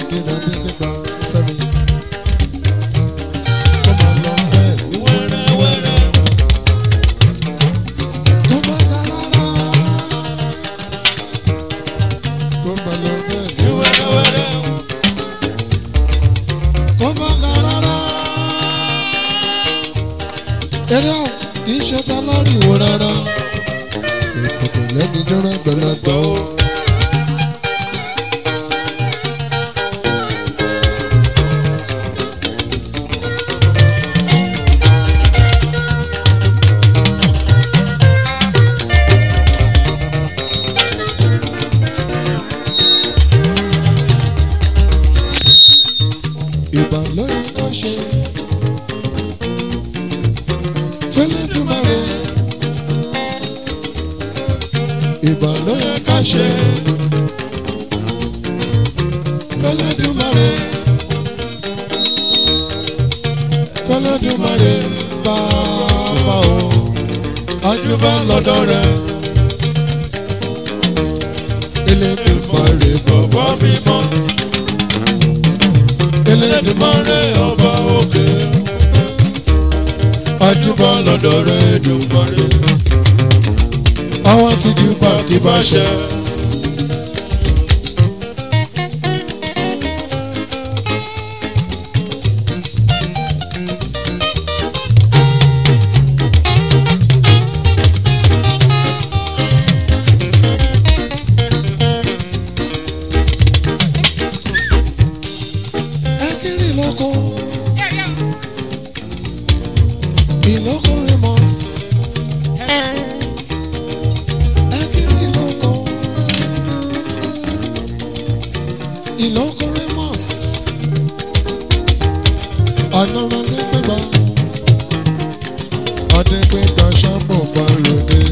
kéde adé nípa fẹ́mi. Kó máa lọ bẹ́ẹ̀ ní wẹ́rẹ́wẹ́rẹ́. Kó má ga rárá. Kó máa lọ bẹ́ẹ̀ ní wẹ́rẹ́wẹ́rẹ́. Kó má ga rárá. Eré àwọn kì í ṣe ta lórí ìwò rárá. Ìsìnkú lẹ́ni jọ́rọ̀ gbẹ̀lẹ́gbẹ̀ o. Ìbà lóyún ká ṣe. Fẹ́lẹ́dùmarè. Ìbà lóyún ká ṣe. Fẹ́lẹ́dùmarè. Fẹ́lẹ́dùmarè bàbá o. Ajúbà lọ́dọ̀ rẹ̀. Elédùmarè bàbá mímọ́. Elédùmarè ọba òkè. Ajúbà lọ́dọ̀ rẹ̀ Èdùmarè. Àwọn tí jù bá kí bá ṣe. Ẹ kiri lóko. Ìlókò Ramos. Ẹ kiri lóko. Ìlókò Ramos. Ọ̀nà ọ̀dẹ́gbẹ̀gbà. Ọ̀dẹ́gbẹ̀gbà ṣàmù balùwẹ̀.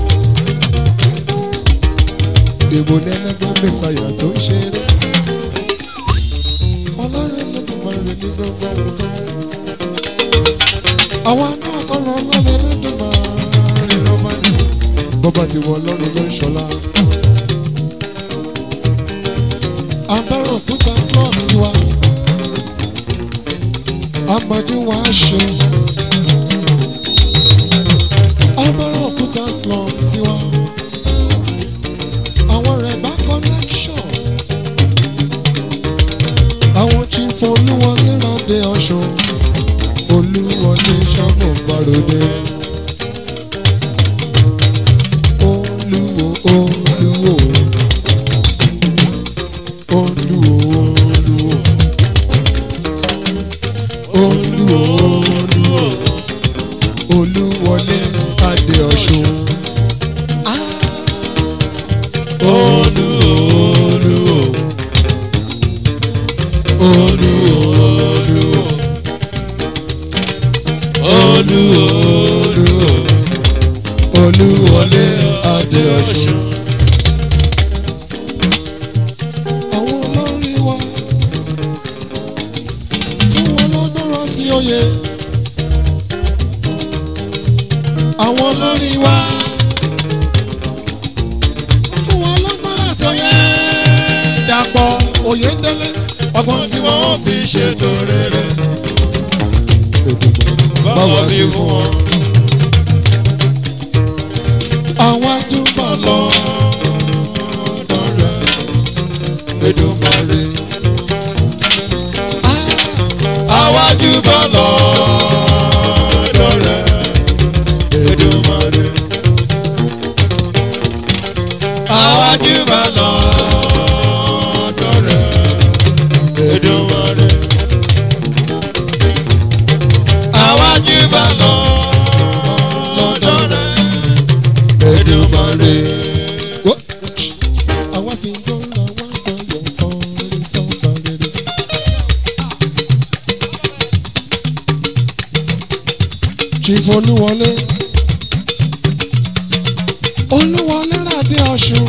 Èbò lẹ́lẹ́gbẹ́ mẹ́sàyà tó ń ṣeré. Ọlọ́run lẹ́dùnmarè ní gbogbo nǹkan. Àwa náà kọ́ lọ lọ́lẹ̀ lẹ́dùnmarè ló máa ní. Bọ́bá ti wọ ọlọ́run ló ń ṣọlá. Abẹ́rẹ́ òkúta club tiwa. Amadu wa ṣe. Abẹ́rẹ́ òkúta club tiwa. Àwọn rẹ̀ bá connection àwọn tí folúwọlé rọdẹ ọ̀ṣun olúwọlé sábò gbàròdé. olúwo olúwo olúwo olúwo olúwo olúwo olúwọlé adé ọ̀ṣun. Ah! olúwo olúwo olúwo olúwo olúwo olúwọlé adé ọ̀ṣun. àwọn olórí wa fún wọn lọ́gbọ́rọ̀ tí ó yẹ. àwọn olórí wa fún wọn lọ́gbọ́rọ̀ tó yẹ. dàpọ̀ òyìndélé ọgbọ́n tí wọ́n fi ṣètò rere. báwa bí fún wọn. àwọn àdúgbò lọ lọ́rẹ̀ Èdùmàrè. àwọn àdúgbò lọ lọ́rẹ̀ Èdùmàrè. àwọn àdúgbò lọ lọ́rẹ̀ Èdùmàrè. àwọn àdúgbò lọ lọ́dọ̀ rẹ̀ Èdùmàrè. Àwa fi ń gbọ́ra wá gbọ́yọ̀ kan lè sọ́kà rere. Chief Olúwọlé Olúwọlé Ràdé Ọ̀ṣun.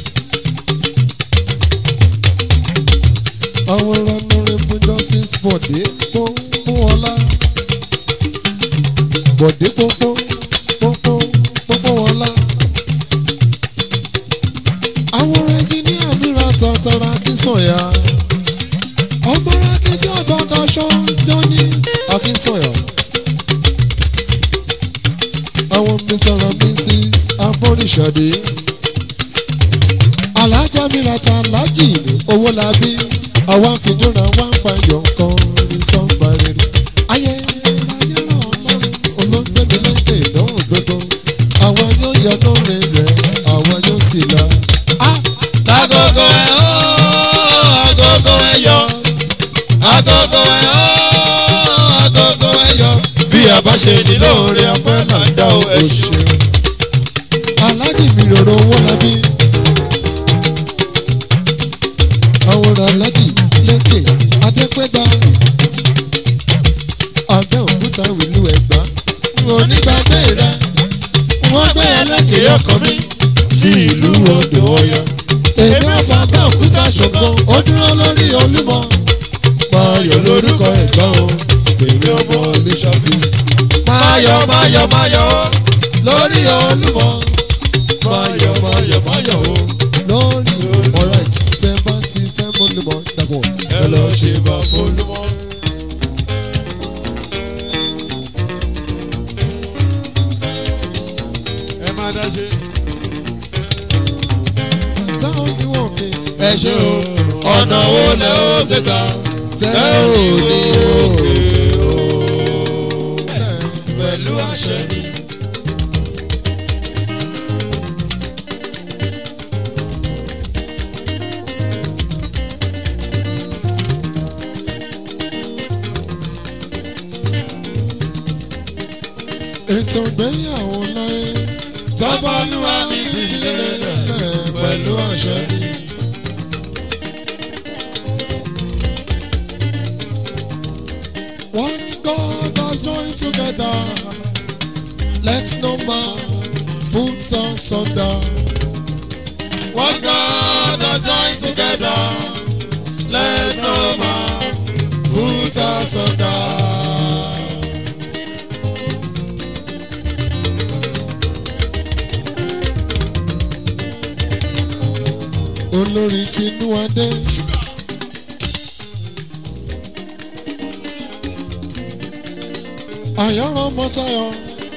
Àwọn Honorable Justice Bọ̀dé Pópó Ọlá. Bọ̀dé Pópó Pópó Pópó Ọlá. Àwọn ẹnjìníà mìíràn tọ̀tọ̀ra kí sọ̀yà. ọgbọ́nra kejì ọgbọ́dọ̀ ṣọ́jọ́ ní akínsọ̀yà. àwọn mr and mrs aboríṣàdé. alájà mìíràn alájì ní owó labí. àwa fìdúrà wá ń fa yọ̀ nǹkan ní sọ́gbà rere. ayé ayé ràn lọ́rùn olóńgbèmí lókè ìdánwò gbogbo. àwa yóò yọ lóore rẹ̀ àwa yóò sì la. Agogo ẹ ó, agogo ẹ yọ. Agogo ẹ ó, agogo ẹ yọ. Bí a bá ṣe ní lóore ọpẹ́ là ń dá o ẹ ṣeun. alájì mi rọrọ owó labí. àwòrán alájì lẹ́kẹ̀ adépẹ́gbà. abẹ́ òkúta ìlú ẹ̀gbá. Onígbàgbé rẹ̀, wọ́n gbé ẹlẹ́kẹ̀ẹ́ ọkàn mi sí ìlú odò ọ̀yọ́. èmi ò fà bẹ́ òkúta ṣògbọ́n ó dúró lórí olúmọ. Máyọ̀ lórúkọ ẹ̀gbọ́n o, èmi ọmọ Oníṣàbí. Máyọ̀ máyọ̀ máyọ̀ o, lórí olúmọ. máyọ̀ máyọ̀ máyọ̀ o. lórí alright tẹ bá ti fẹ́ mọ́lùmọ́ dàpọ̀. Ẹ lọ ṣe bá Folúmọ́. Ẹ má dá ṣe. táwọn ní wọ́n kí Ẹ ṣe o, ọ̀nà wo lẹ ó gbé gbà? tẹ́ Tẹ́ ò ò ní ní òkè. òkè o. Pẹ̀lú àṣẹ ni. ètò ìgbéyàwó láyé Tọ́bọ̀lúwa mi fi lélẹ̀ pẹ̀lú àṣẹ ni. What God has joined together, let no man put asunder. What God has joined together, let no man Put asunder. Olórí Tinúadé. Àyọ̀rọ̀ Mọ́tayọ̀.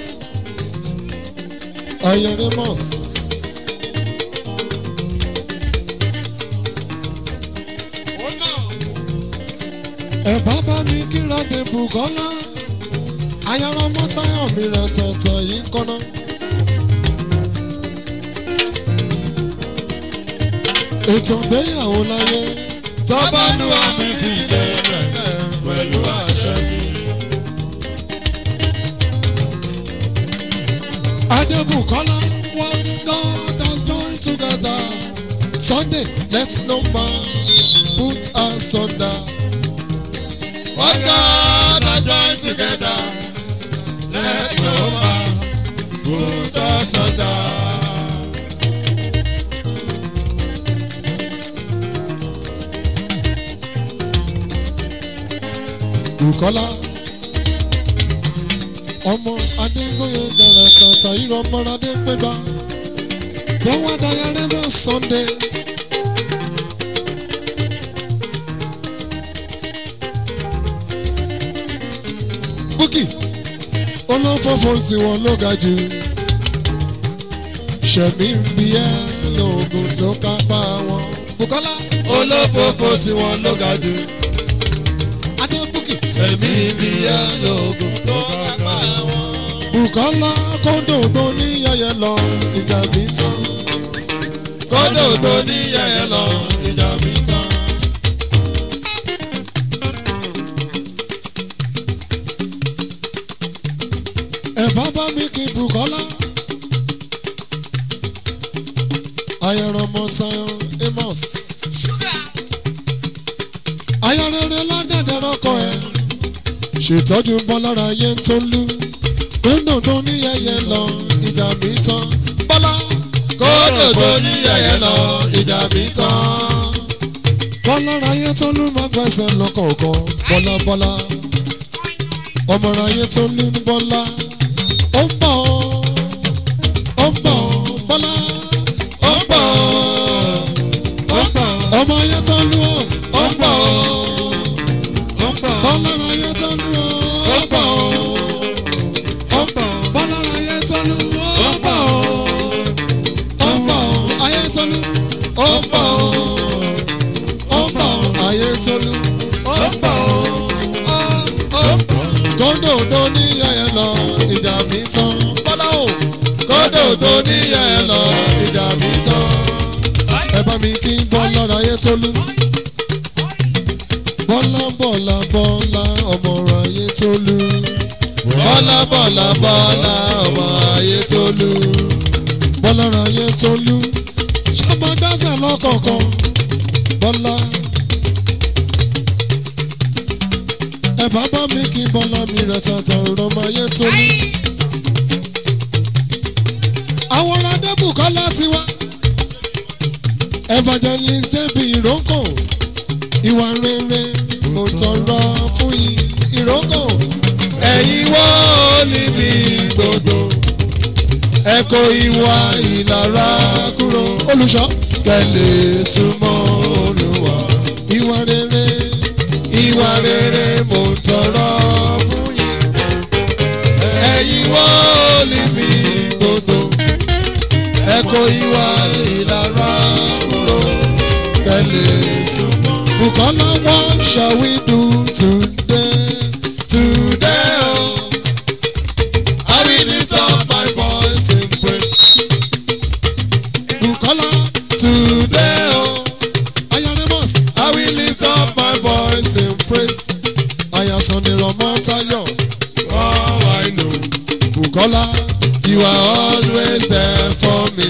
Ayẹ̀rẹ̀ Mọ́s. ẹ bàbá mi kíra dé bùkọ́lá ayọ̀rọ̀ mọ́tayọ̀ mi rẹ̀ tẹ̀tẹ̀ yìí kọ́nà. ètò ìgbéyàwó láyé Tọ́bọ̀lúwa mi fi lélẹ̀ pẹ̀lú àṣẹ ni. adébùkọ́lá what God has joined together Sunday let no man put asunder. What God has joined together, let no man put us under. Bùkọ́lá ọmọ Adégbóyè dára tàtà irọ́ ọmọdé pẹ́gbà tó wá dáyà rẹ́bọ̀ Sunday. Búkì olófófó tiwọn ló ga jù ṣẹ̀mí ń bí ẹ́ lóògùn tó kápá wọn. Bùkọ́lá Olófòfò tí wọ́n ló ga jù. Adébúkì Èmi bí yá lóògùn tó kápá wọn. Bùkọ́lá kóńdò tó ní yẹyẹ lọ ìjà mi tán. Kódò tó ní yẹ̀yẹ́ lọ, ìjà mi tán. ẹ̀fọ́ bá mi kí Bùkọ́lá. ayẹ̀rọ̀ mọ̀tayọ̀ Amos. ayọ̀rẹ̀rẹ̀ ládẹ́dẹ̀ rọ́kọ̀ ẹ̀. ṣètọ́jú bọ́lára ayé tó lú. kóńdò tó ní yẹyẹ lọ ìjà mi tán. bọ́lá Kódò tó ní yẹ̀yẹ́ lọ, ìjà mi tán. bọ́lára ayé tó lú máa gbẹ́sẹ̀ lọ́kọ̀ọ̀kan bọ́lá bọ́lá. ọmọọ̀rọ̀ ayé tó lú ní bọ́lá. ó ń bọ̀ ó ń bọ̀ bọ́lá. Ó ń bọ̀, ó ń bọ̀, ọmọ ayé tó lú ó ó ń bọ̀, tolú. ó pọ̀ ó ó pọ̀. kóńdò tó níyà ẹ lọ ìjà mi tán. bọ́lá o kóńdò tó níyà ẹ lọ ìjà mi tán. ẹ bá mi kí bọ́lá ráyé tolú. bọ́lá bọ́lá bọ́lá ọmọ ráyé tolú. bọ́lá bọ́lá bọ́lá ọmọ ráyé tolú. bọ́lá ráyé tolú. ṣọ́mọ dáṣà lọ́kọ̀ọ̀kan. bọ́lá. ẹ bá bá mi kí bọ́lá mi rẹ̀ tàtà ọ̀rọ̀ máa yẹ tolú. àwọn radébù kọ́ láti wá. evangelist jb ìrókò ìwà rere mo tọrọ fún yín ìrókò. ẹ̀yin wọ́n níbi gbogbo ẹ kó ìwà ìlara kúrò. olùṣọ́ kẹ́lẹ́ súnmọ́ olúwa. ìwà rere ìwà rere mo ń tọrọ fún yín. ẹ̀yin wọ́n níbi gbogbo ẹ kó ìwà ìlara kúrò kẹ́lẹ́ súnmọ́. Bukola what shall we do today? Today, oh, I will lift up my voice in praise. Bukola Today, oh, Ayaremus I will lift up my voice in praise. Ayasanirọmọ Tayo Oh, I know Bukola you are always there for me.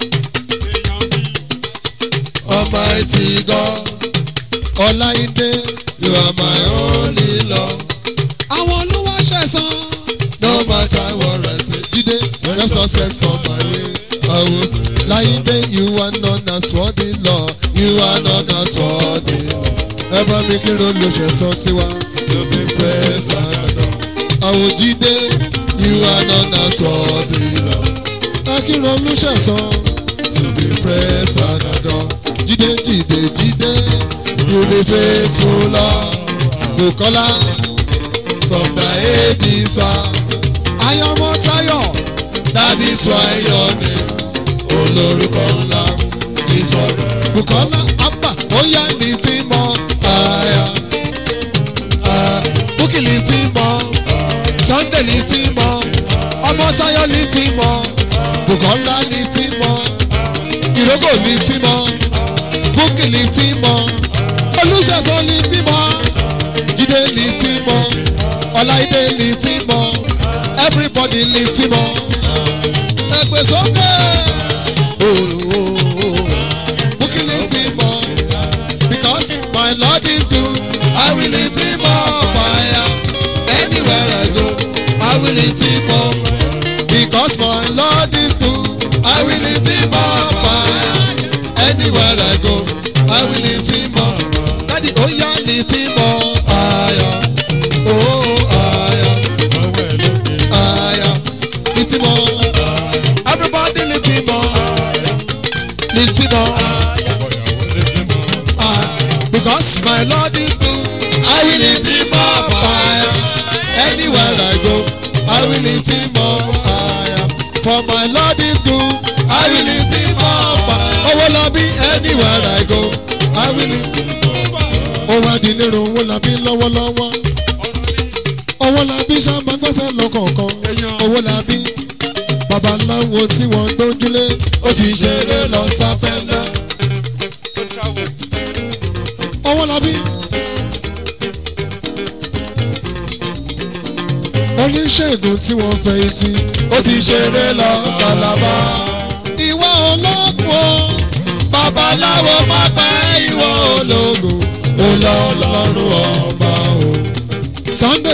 Almighty God, Ọláìdé you are my only love. àwọn olúwa ṣẹ̀sán No matter what I face, Jídé when success come my way, I will. Láìdé you are not as worthy Lord You are not as worthy. ẹ bá mi kí ló ló ṣẹ̀sán tiwa. To be praised and adored. Àwọn Jídé You are not as worthy, Lord. ẹ kí ló ló ṣẹ̀sán. To be praised and adored. Jídé Jídé Jídé You be faithful, Lord. Bukola From the ages past. Ayọ̀mọ Tayo That is why your name, olórúkọ ńlá, is forever. Bukola Abba Oya ní tí mọ Aya, Bukki ní tí mọ Sunday ní tí mọ Ọmọ Tayo ní tí mọ Bukola ní tí mọ Ìrókò ní tí mọ Bukki ní tí mọ Olúṣẹ̀sán ní tí mọ Jídé ní tí mọ Ọláìdé ní tí mọ Everybody ní tí mọ Ẹgbẹ́ sókè. Bukki ní tí mọ because my Lord is good. I will lift him up higher. Anywhere I go, I will lift him up. Because my Lord is good. I will lift him up higher. Anywhere I go, I will lift him up. Daddy Oya ní tí mọ. Higher, oh higher, higher. Ní tí mọ. Everybody ní tí mọ. Ní tí mọ. Ah, Because my Lord is good. I will lift him up higher. Anywhere I go, I will lift him up higher. For my Lord is good. I will lift him up higher. Owó la bí anywhere I go, I will lift. Ó wá di lérò owó la bí lọ́wọ́lọ́wọ́. Owó la bí sábà gbẹ́sẹ̀ lọ́kọ̀ọ̀kan. Owó la bí babaláwo tí wọ́n gbójúlé. Ó ti ṣeré lọ sápẹ́lẹ́. Owó la bí. Oníṣègùn tí wọ́n fẹ̀yìntì. Ó ti ṣeré lọ kàlàbà. Ìwọ ológun o. Babaláwo má pẹ́ ìwọ ológun. Ó lọ lọ́rùn ọba o. Sunday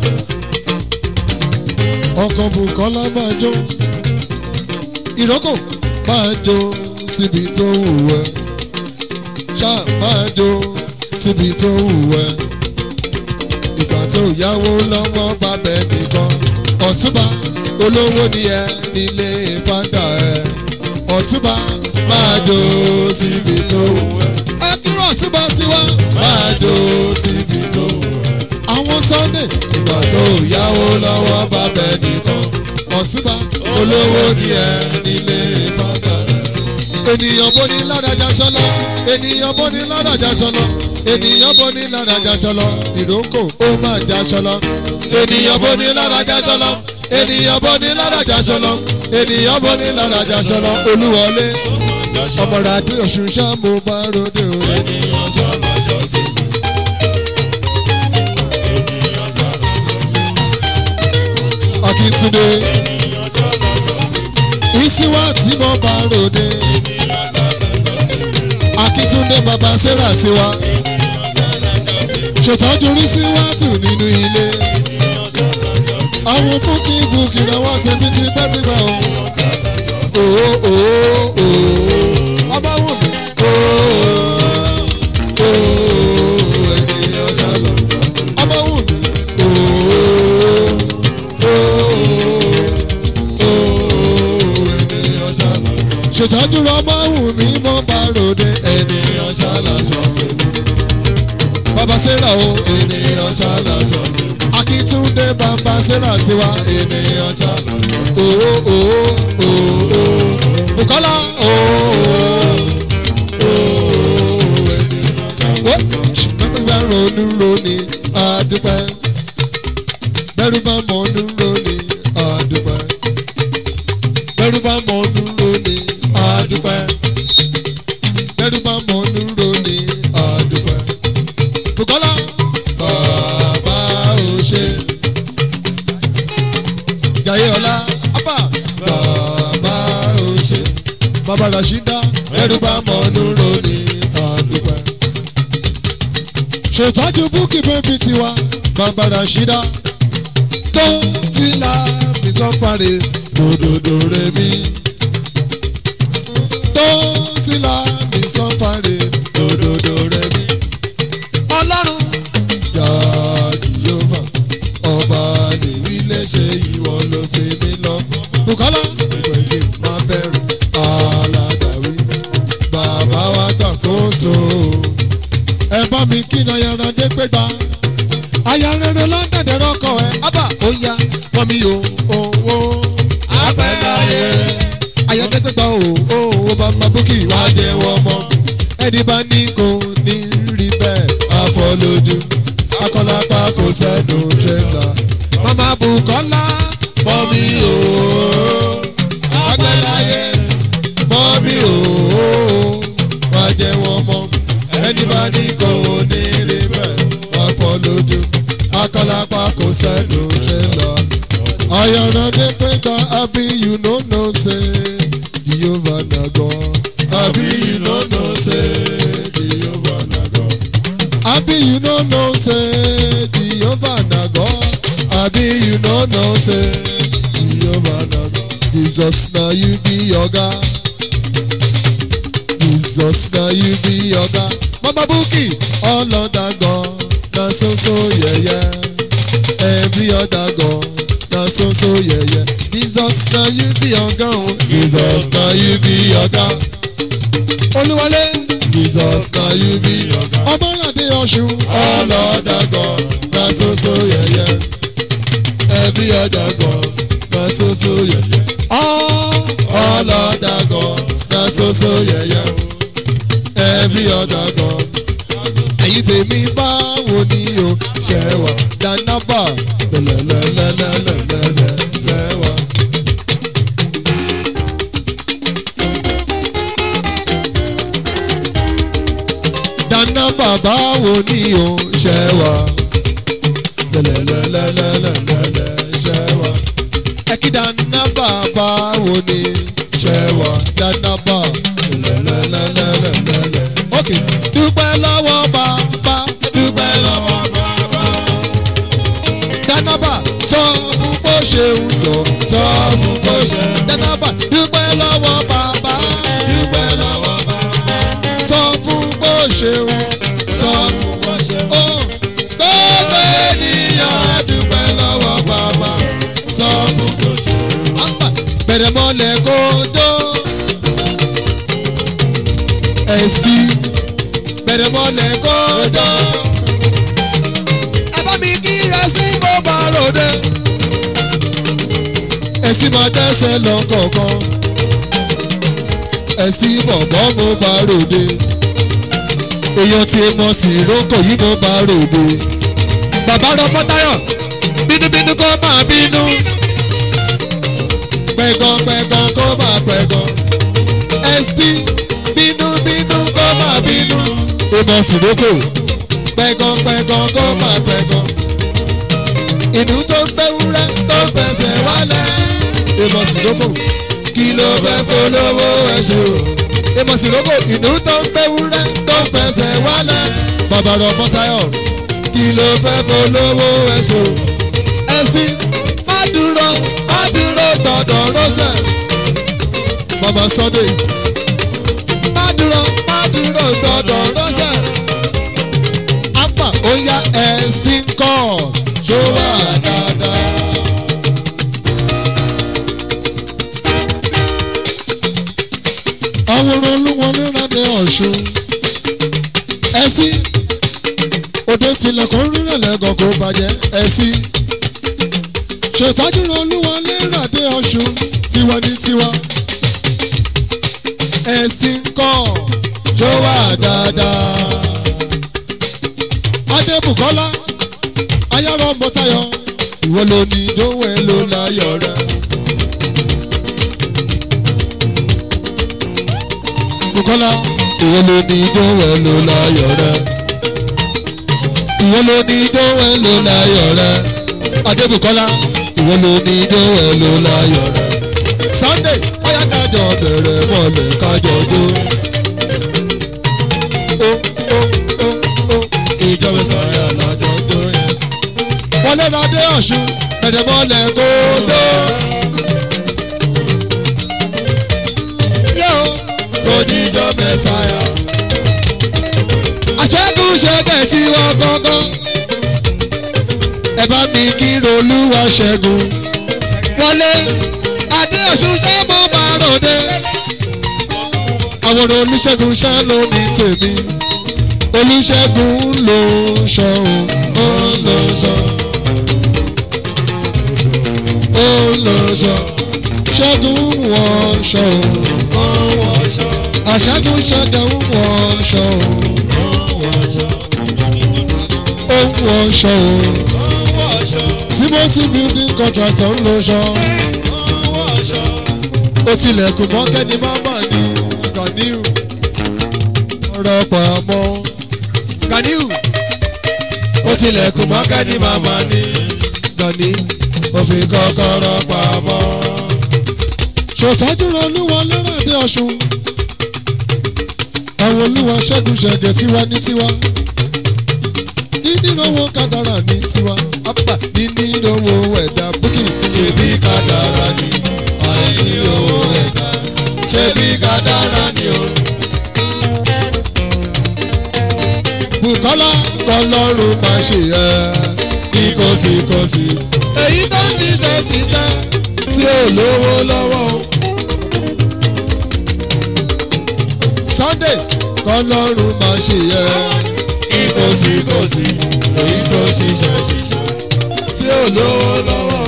ọkọ̀ Bùkọ́lá máa jó ìrókò máa jó síbi tó wù ẹ́ ṣáà máa jó síbi tó wù ẹ́ ìgbà tó yáwó lọ́wọ́ bàbẹ́ nìkan ọ̀túnba olówó ni ẹ nílé fáńdà ẹ ọ̀túnba máa jó síbi tó wù ẹ́ ẹ kúrò ọ̀túnba tiwa máa jó síbi tó wù ẹ́ àwọn Sunday ìgbà tó yáwó lọ́wọ́ bàbẹ́ nìkan ọ̀túnba olówó ni ẹ nílé fáńdà ẹ ènìyàn bó ní ládàjà sọlá ènìyàn bó ní ládàjà ṣọlọ ènìyàn bó ní ládàjà ṣọlọ ìrókò ó máa já ṣọlọ ènìyàn bó ní ládàjà ṣọlọ ènìyàn bó ní ládàjà ṣọlọ ènìyàn bó ní ládàjà ṣọlọ olúwọlé ọmọrà àdé ọ̀ṣun ṣá mo bá ròde o. ènìyàn ṣọlọ ṣọtì. ènìyàn ṣọlọ akíntúndé ènìyàn ṣọlọ ṣọtì. ìsíwá tí mo bá ròde ènìyàn ṣọlọ ṣọtì. akíntúndé bàbá sarah tiwa ènìyàn ṣọlọ ṣọtì. ṣètọ́jú rí síwájú nínú ilé ènìyàn ṣọlọ ṣọtì. àwọn búkì búkì rẹ̀ wọ́n ti fi ti bẹ́ ti gbà o. òó òó òó ọba wù mí. òó òó ènìyàn ṣàlọ̀ ọba wù mí. òó òó òó ènìyàn ṣàlọ̀ ṣètọ́jú rẹ̀ ọba wù mí mo bá ròde ènìyàn ṣàlọ̀ ṣọ̀tẹ̀ bàbá sarah o ènìyàn ṣàlàjọ akíntúndé bàbá sarah tiwa ènìyàn ṣàlàjọ ooo ooo ooo bukola ooo ooo ènìyàn ṣàlàjọ. bẹ́ẹ̀ bá ronú roni àdúpẹ́ bẹ́ẹ̀ bá mọ̀nú roni àdúpẹ́ bẹ́ẹ̀ bá mọ̀nú roni àdúpẹ́ bẹ́ẹ̀ bá mọ̀nú roni àdúpẹ́. Bukola bàbá ò ṣe. Jaiye ọlá abba bàbá ò ṣe. Bàbá Rashida ẹrú bá mọ̀nú lónìí àdúgbò. Ṣètọ́jú búkì bébí tiwa bàbá Rashida tó ti la mi sọ́fàrè dòdòdò rẹ̀ mi. Tó ti la mi sọ́fàrè dòdòdò rẹ̀ mi ọlọ́run. Yàrá Jehova ọba lèwi léṣe ìwọ ló fi mí lọ. Bùkọ́lá ìgbẹ̀yìn máa bẹ̀rù aládàwí. Bàbá wa gbàkóso. Ẹ bá mi kí náà yàrá dé pé gbà. Aya rere lọ́dẹ̀dẹ̀ rọ́kọ̀ ẹ̀. Ábà ó yá wọ́n mi ò owó. Apẹ́láyé. Ayọ̀dẹ́gbẹ́ gba o owó bàbá bókì wá jẹ́ wọ́n mọ́. Ẹni bá ní kò ní rí bẹ́ẹ̀ afọlójú. Akọ́lápá kò sẹ́nu tírélà. Màmá Bùkọ́lá mọ́ mi o. Apẹ́láyé mọ́ mi o. Wá jẹ́ wọ́n mọ́. Ẹni bá ní kò ní rí bẹ́ẹ̀ afọlójú. Akọ́lápá kò sẹ́nu tírélà. Ayọ̀rọ̀dé pé gba àbí you no know say Jehovah na God. Àbí you no know say Jehovah na God. Àbí you no know say Jehovah na God. Àbí you no know say Jehovah na God. Jesus na you be oga. Jesus na you be oga. Mama Bukki, all other God na so so yeye. Every other God na so so yeye. Jesus na you be oga o. Jesus na you be oga. Olúwalé. Jesus na you be oga. Ọmọlade Ọ̀ṣun. All other God na so so yeye. Every other God na so so yeye. All all other God na so so yeye. Every other God ẹ̀yin tèmi báwo ni o ṣe wà dánábà lẹ́lẹ́lẹ́lẹ́lẹ́lẹ́lẹ́ wà. dánábà báwo ni o ṣe wà lẹ́lẹ́lẹ́lẹ́lẹ́lẹ́ ṣe wà. ẹ̀kí dánábà báwo ni ṣe wà dánábà lẹ́lẹ́lẹ́lẹ́lẹ́lẹ́. ok dúpẹ́ lọ́wọ́ bàbá dúpẹ́ lọ́wọ́ bàbá. dánábà sọ fún bó ṣe ń lọ sọ fún bó ṣe. dánábà dúpẹ́ lọ́wọ́ bàbá dúpẹ́ lọ́wọ́ bàbá. sọ fún bó ṣe ń sọ fún bó ṣe. ó gbogbo ènìyàn dúpẹ́ lọ́wọ́ bàbá sọ fún bó ṣe. àpà bẹ̀rẹ̀ mọ́lẹ̀ kó tó ẹ̀sì bẹ̀rẹ̀ mọ́lẹ̀ kọ́dọ̀. ẹ bá mi kí rẹsí mo bá ròde. ẹ̀sì máa tẹ́sẹ̀ lọ kọ̀ọ̀kan. ẹ̀sì bọ̀bọ̀ mo bá ròde. èèyàn tí mo sì rókò yìí mo bá ròde. bàbá rọpọ́ táyọ̀ bínúbínú kó máa bínú. pẹ̀gàn pẹ̀gàn kó máa pẹ̀gàn. ẹ̀sìn bínúbínú kó máa bínú. èèmọ̀ sì rókò pẹ̀gàn pẹ̀gàn kó máa pẹ̀gàn. ìnú tó ń gbẹ́wúrẹ́ tó ń fẹsẹ̀ wálẹ̀. èèmọ̀ sì rókò kí ló fẹ́ polówó ẹ̀ ṣe o èmọ̀ sí lóko ìnú tó ń gbẹ́wúrẹ́ tó ń fẹsẹ̀ wálẹ̀ bàbá rọ̀ mọ́sáyọ̀ kí ló fẹ́ polówó ẹ̀ṣọ́ ẹ̀sìn má dúró má dúró gbọ́dọ̀ rọ́ṣẹ̀ bàbá sunday má dúró má dúró gbọ́dọ̀ rọ́ṣẹ̀ apá ó yá ẹ̀sìn kọ́ ṣó wà dáadáa. àwòrán olúwọlé rádẹ ọ̀ṣun ẹ̀sìn òde tilẹ̀kùn rírẹ̀ lẹ́gàn kó bàjẹ́ ẹ̀sìn ṣètọ́jú olúwọlé rádẹ ọ̀ṣun tiwa ní tiwa ẹ̀sìn kọ́ ṣó wà dáadáa adébùkọ́lá ayárọ̀ mọ́tayọ̀ ìwọ ló ní ìdánwò ẹ̀ ló láyọ̀ rẹ̀. Bukola ìwọ ló ní ìdánwò ló láyọ̀ rẹ. Ìwọ ló ní ìdánwò ló láyọ̀ rẹ. Adébùkọ́lá ìwọ ló ní ìdánwò ló láyọ̀ rẹ. Sunday bóyá kájọ bẹ̀rẹ̀ mọ́lẹ̀ kájọ jó. Ó ó ó ó ìjọba sọ̀rọ̀ àlájọ jó yẹn. Wọlé Adé Ọ̀ṣun bẹ̀rẹ̀ mọ́lẹ̀ kó jó. Yóò jíjọ mẹ́sàáyà. àṣẹ́gun ṣẹ́gẹ̀ tí wọ́n gángan. ẹ bá mi kí rolúwa ṣẹ́gun. wọlé adé ọ̀ṣun ṣẹ́ mọ́ máa ròde. àwọn olùṣègùn ṣá ló ní tèmi. olùṣègùn ló ṣọ ó ló ṣọ. ó ló ṣọ. ṣẹ́gun wọ́n ṣọ ó wọ́n ṣọ àṣàgùn ṣàgàwù wọṣọ ó ń wọṣọ timothy building contractor ń lọṣọ ó tilẹ̀kùn mọ́kẹ́ni máma ní ganiu ọ̀rọ̀ pàmò ganiu ó tilẹ̀kùn mọ́kẹ́ni máma ní gani òfin kọ́kọ́rọ́ pamọ́ ṣòtájú rẹ olúwa lọ́rọ̀dé ọ̀ṣun àwọn olúwa ṣẹ́gun ṣẹ̀gẹ̀ tiwa ní tiwa nínílówó kádàrà ní tiwa apá nínílówó ẹ̀dá búkì ṣebí kádàrà ní àìnílówó ẹ̀dá ṣebí kádàrà ní o. Bùkọ́lá kọlọ́run máa ṣe ẹ́ ní kòsíkòsí èyí tó ń jíjẹ jíjẹ tí ò lówó lọ́wọ́ o. Sunday kọlọ́run máa ṣe yẹ ní kòsíkòsí èyí tó ṣiṣẹ́ ṣiṣẹ́ tí ò lówó lọ́wọ́.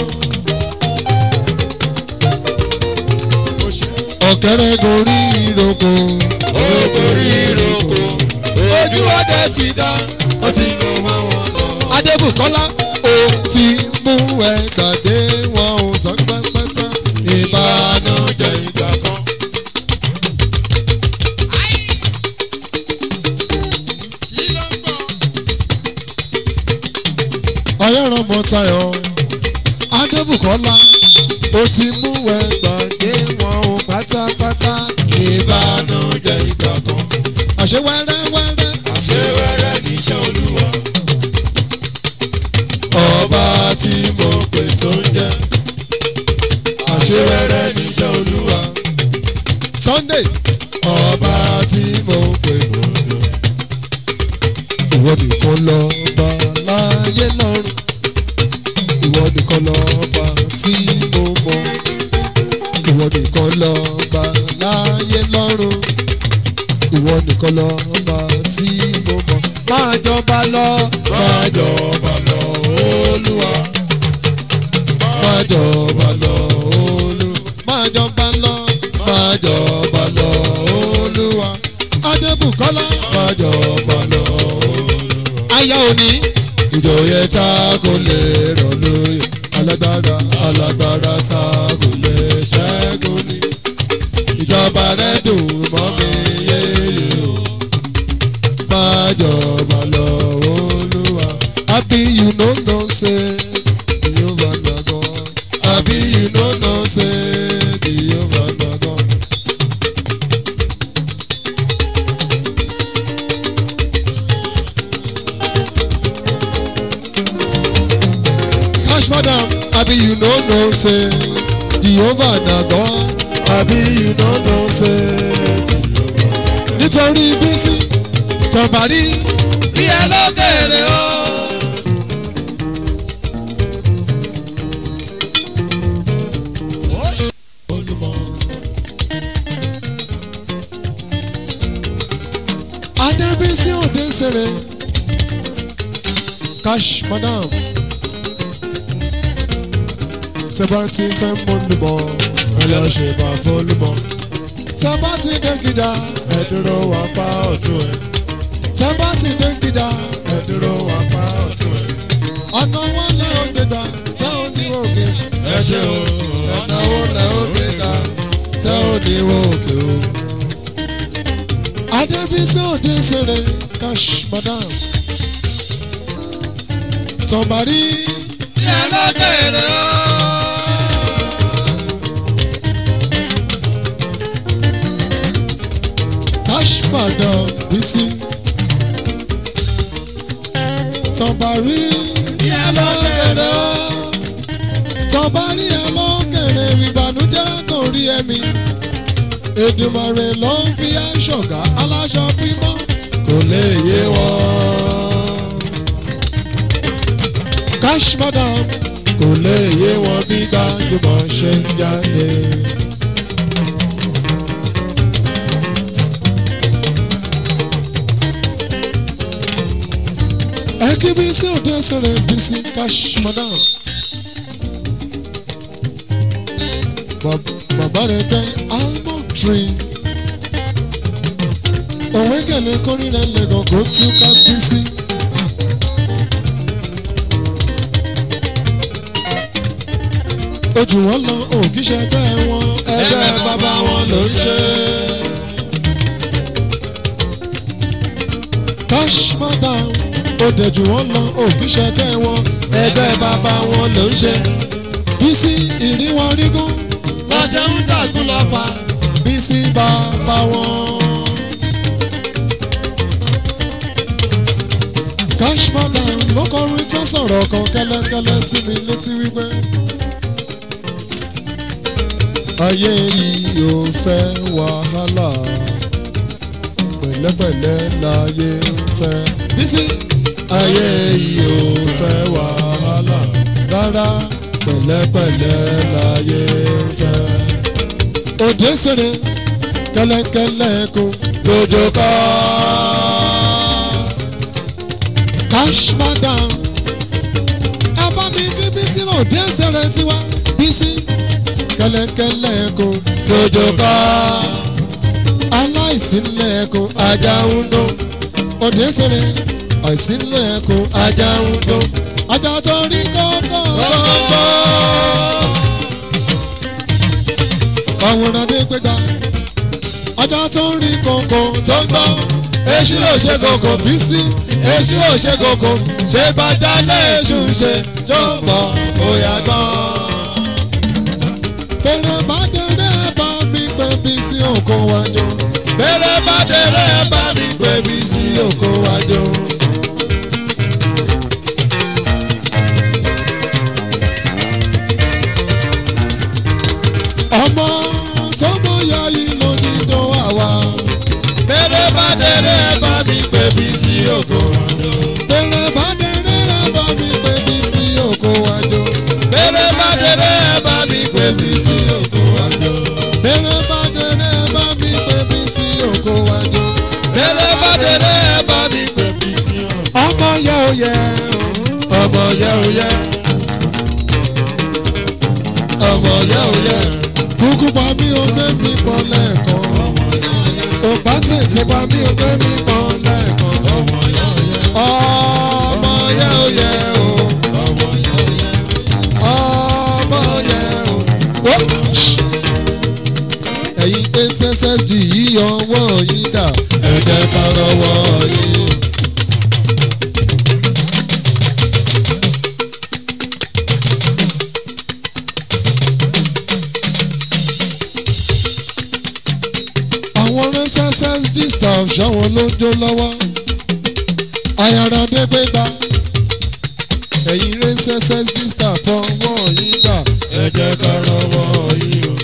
ọ̀kẹ́rẹ́ gorí ìrókò. ó gorí ìrókò. ojú ọdẹ ti dá ó ti lọ wá wọn lọ. Adébùkọ́lá ó ti mú ẹ gbàgbé wọn ò sọ pẹ́pẹ́tà ìbànújẹ́ ìgbà kan. ọ̀yẹ́rọ̀ mọ́tayọ̀ adébùkọ́lá ó ti mú ẹ gbàgbé wọn ò pátápátá ìbànújẹ́ ìgbà kan. àṣẹ wẹ́rẹ́wẹ́rẹ́ àṣẹ wẹ́rẹ́ níṣẹ́ olúwa. ọba tí mo pè tó ń jẹ́ àṣẹ wẹ́rẹ́ níṣẹ́ olúwa. Sunday ọba tí mo pè tó ń jẹ́. ìwọ nìkan lọ bá láyé lọ́rùn ìwọ nìkan lọ bá tí mo mọ̀ ìwọ nìkan lọ bá láyé lọ́rùn ìwọ nìkan lọ bá tí mo mọ̀ máa jọba lọ máa jọba lọ olúwa máa jọba lọ olúwa máa jọba lọ máa jọba lọ olúwa adébùkọ́lá máa jọba aya òní ìjòyè ta kò lè rọ̀ lóye alágbára alágbára ta kò lè ṣẹ́gun ni ìjọba rẹ̀ dùn mọ́ mi yéye o máa jọba lọ olúwa àbí you no know say Jehovah na God àbí you no know say Jehovah na God. cash madam abi you no know say jehovah na god abi you no know say nítorí bísí tọba rí bí ẹ lókèrè o. adébísí òde sèré cash madam tẹ́bá ti fẹ́ mọ́lùbọ̀ ẹ lọ ṣe bá fọ́lùbọ̀ tẹ́bá ti dé gíga ẹ dúró wá pa ọ̀tún ẹ̀ tẹ́bá ti dé gíga ẹ dúró wá pa ọ̀tún ẹ̀ ọ̀nà wọn lẹ́ ò gbégbá tẹ́ ò ní òkè ẹ ṣe o ọ̀nà wọn lẹ́ ò gbégbá tẹ́ ò ní òkè o. adébísí òde sèré cash madam tọ́mbàrí bí ẹ lókèrè o. cash madam bísí tọ́mbàrí bí ẹ lókèrè o. tọ́mbàrí ẹ lọ́kẹ̀rẹ̀ ìbànújẹ́ kò rí ẹ̀mí Èdùmàrè ló ń fi aṣọ̀gá aláṣọ pípọ́ kò lè yé wọn. cash madam kò lè yé wọn bí gbajúmọ̀ ṣe ń jáde. ẹ kí bí sí òde sẹ̀rẹ̀ bí sí cash madam. Bab- bàbá rẹ̀ jẹ́ almond tree. òwe gẹ̀lẹ́ kórìíra lẹ́gàn kó tú ká bí sí. ojú wọn lọ òkìṣẹ́ ẹgbẹ́ wọn ẹgbẹ́ bàbá wọn ló ń ṣe. cash madam òde jù wọn lọ òkìṣẹ́ ẹgbẹ́ wọn ẹgbẹ́ bàbá wọn ló ń ṣe. bísí ìrìwọ̀n rígún lọ́jọ́ ń tàgùn lọ́fà. bísí bàbá wọn. cash madam ló kọrin tó sọ̀rọ̀ kan kẹ́lẹ́kẹ́lẹ́ sí mi létí wípé. ayé yìí ò fẹ́ wàhálà pẹ̀lẹ́pẹ̀lẹ́ láyé ń fẹ́. bísí ayé yìí ò fẹ́ wàhálà rárá pẹ̀lẹ́pẹ̀lẹ́ láyé ń fẹ́. òde sèré kẹ́lẹ́kẹ́lẹ́ kó dodo kọ́. cash madam ẹ bá mi kí bísí òde sèré tiwa bísí kẹ́lẹ́kẹ́lẹ́ kó dodo kọ́. aláìsílẹ̀ kó ajá ń dún òde sèré àìsílẹ̀ kó ajá ń dún ajá tó rí kọ́kọ́ kọ́kọ́ àwòrán dé gbégbá ajá tó ń rí kòkò tó ń gbọ́ èṣù ò ṣe kòkò bí sí èṣù ò ṣe kòkò ṣé bàjá léṣù ṣe tó ń bọ̀ bóyá gan. bẹ̀rẹ̀ bá dẹrẹ́ bá mi pé bí sí òkò wájú bẹ̀rẹ̀ bá dẹrẹ́ bá mi pé bí sí òkò wájú. ọmọ tó bóyá yìí ló ní tó wà wá. bẹ́rẹ̀ bá dẹ̀rẹ̀ bá mi pè bí sí ògo. bẹ̀rẹ̀ bá dẹrẹ́ bá mi pé bí sí òkò wájú. bẹ́rẹ̀ bá dẹ̀rẹ̀ bá mi pè bí sí ògo àjò. bẹ̀rẹ̀ bá dẹrẹ́ bá mi pé bí sí òkò wájú. bẹ́rẹ̀ bá dẹ̀rẹ̀ bá mi pè bí sí ògo. ọmọ yẹ ò yẹ ọmọ yẹ ò yẹ. ọmọ yẹ ò yẹ. kúkú pa mí o gbé mi pọ̀ lẹ́ẹ̀kan. ò bá tètè pa mí o gbé mi pọ̀ lẹ́ẹ̀kan. ọmọ yẹ ò yẹ. ọ̀ staff ṣáwọn ló ń jó lọ́wọ́ ayára dégbégbá ẹ̀yin rẹ̀ ssd staff fọwọ́ yín gbà ẹ jẹ́ ká rọwọ́ yìí o.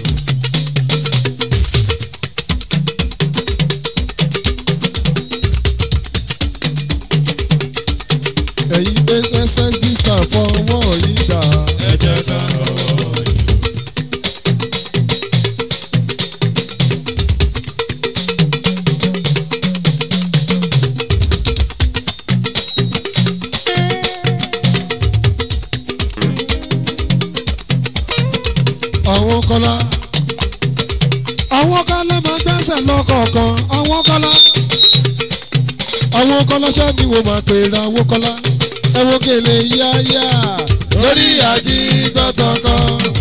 ẹ̀yin ssd staff fọwọ́ yín gbà ẹ jẹ́ ká rọwọ́ yìí. àwọn kọ́lá àwọn kọ́lá máa gbẹ́sẹ̀ lọ́kọ̀ọ̀kan àwọn kọ́lá àwọn kọ́lá ṣáàdì wo máa pè ra àwọn kọ́lá ẹ wo gèlè yáyà lórí àjígbọ́tọ̀kọ.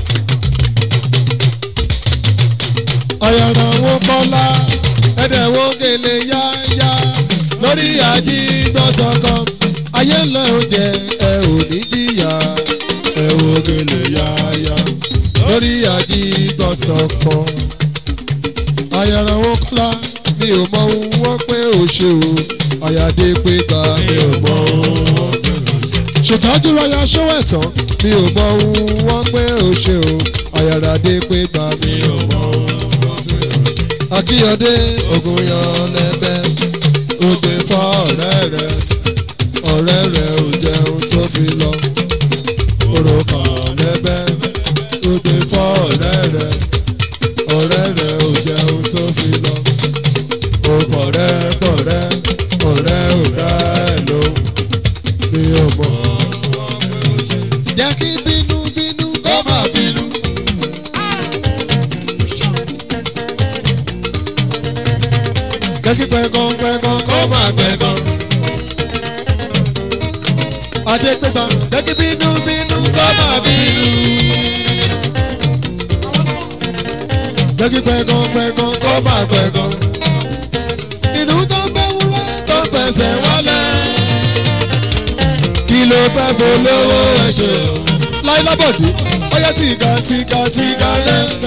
ọ̀yàrá àwọn kọ́lá ẹ̀dẹ̀ wo gèlè yáyà lórí àjígbọ́tọ̀kọ. ayé ńlá oúnjẹ ẹ ò ní jìyà ẹ wo gèlè yáyà. lórí àjígbọ̀tọ̀kọ. ọ̀yàrá àwọn kọ́lá mi ò mọ ohun wọ́n pé ò ṣe o ọ̀yàdé pé gbà mi ò mọ ohun ṣètọ́jú rọya ṣówẹ̀ tán mi ò mọ ohun wọ́n pé ò ṣe o ọ̀yàràdé pé gbà mí mi ò mọ ohun akíyọdé ogun yan lẹ́bẹ̀ ó gbé fọ́ ọ̀rẹ́ rẹ̀ ọ̀rẹ́ rẹ̀ ò jẹun tó fi lọ oró kan lẹ́bẹ̀ ó gbé fọ́ ọ̀rẹ́ rẹ̀ ọ̀rẹ́ rẹ̀ ò jẹun tó fi lọ ó pọ̀rẹ́ pọ̀rẹ́ ọ̀rẹ́ ò dá ẹ̀ lóhùn mi ò mọ̀ jẹ́ kí bínú bínú kó má bínú. jẹ́ kí pẹ̀gàn pẹ̀gàn kó má pẹ̀gàn. adé pẹ̀gàn jẹ́ kí bínú bínú kó má bínú. jẹ́ kí pẹ̀gàn pẹ̀gàn kó má pẹ̀gàn. inú tó ń bẹ́ wúrẹ́ tó ń fẹsẹ̀ wọlé. kí ló fẹ́ polówó ẹ̀ ṣe o. láyé lábọ̀dé ọyá tìka tìka tìka lẹ́nu.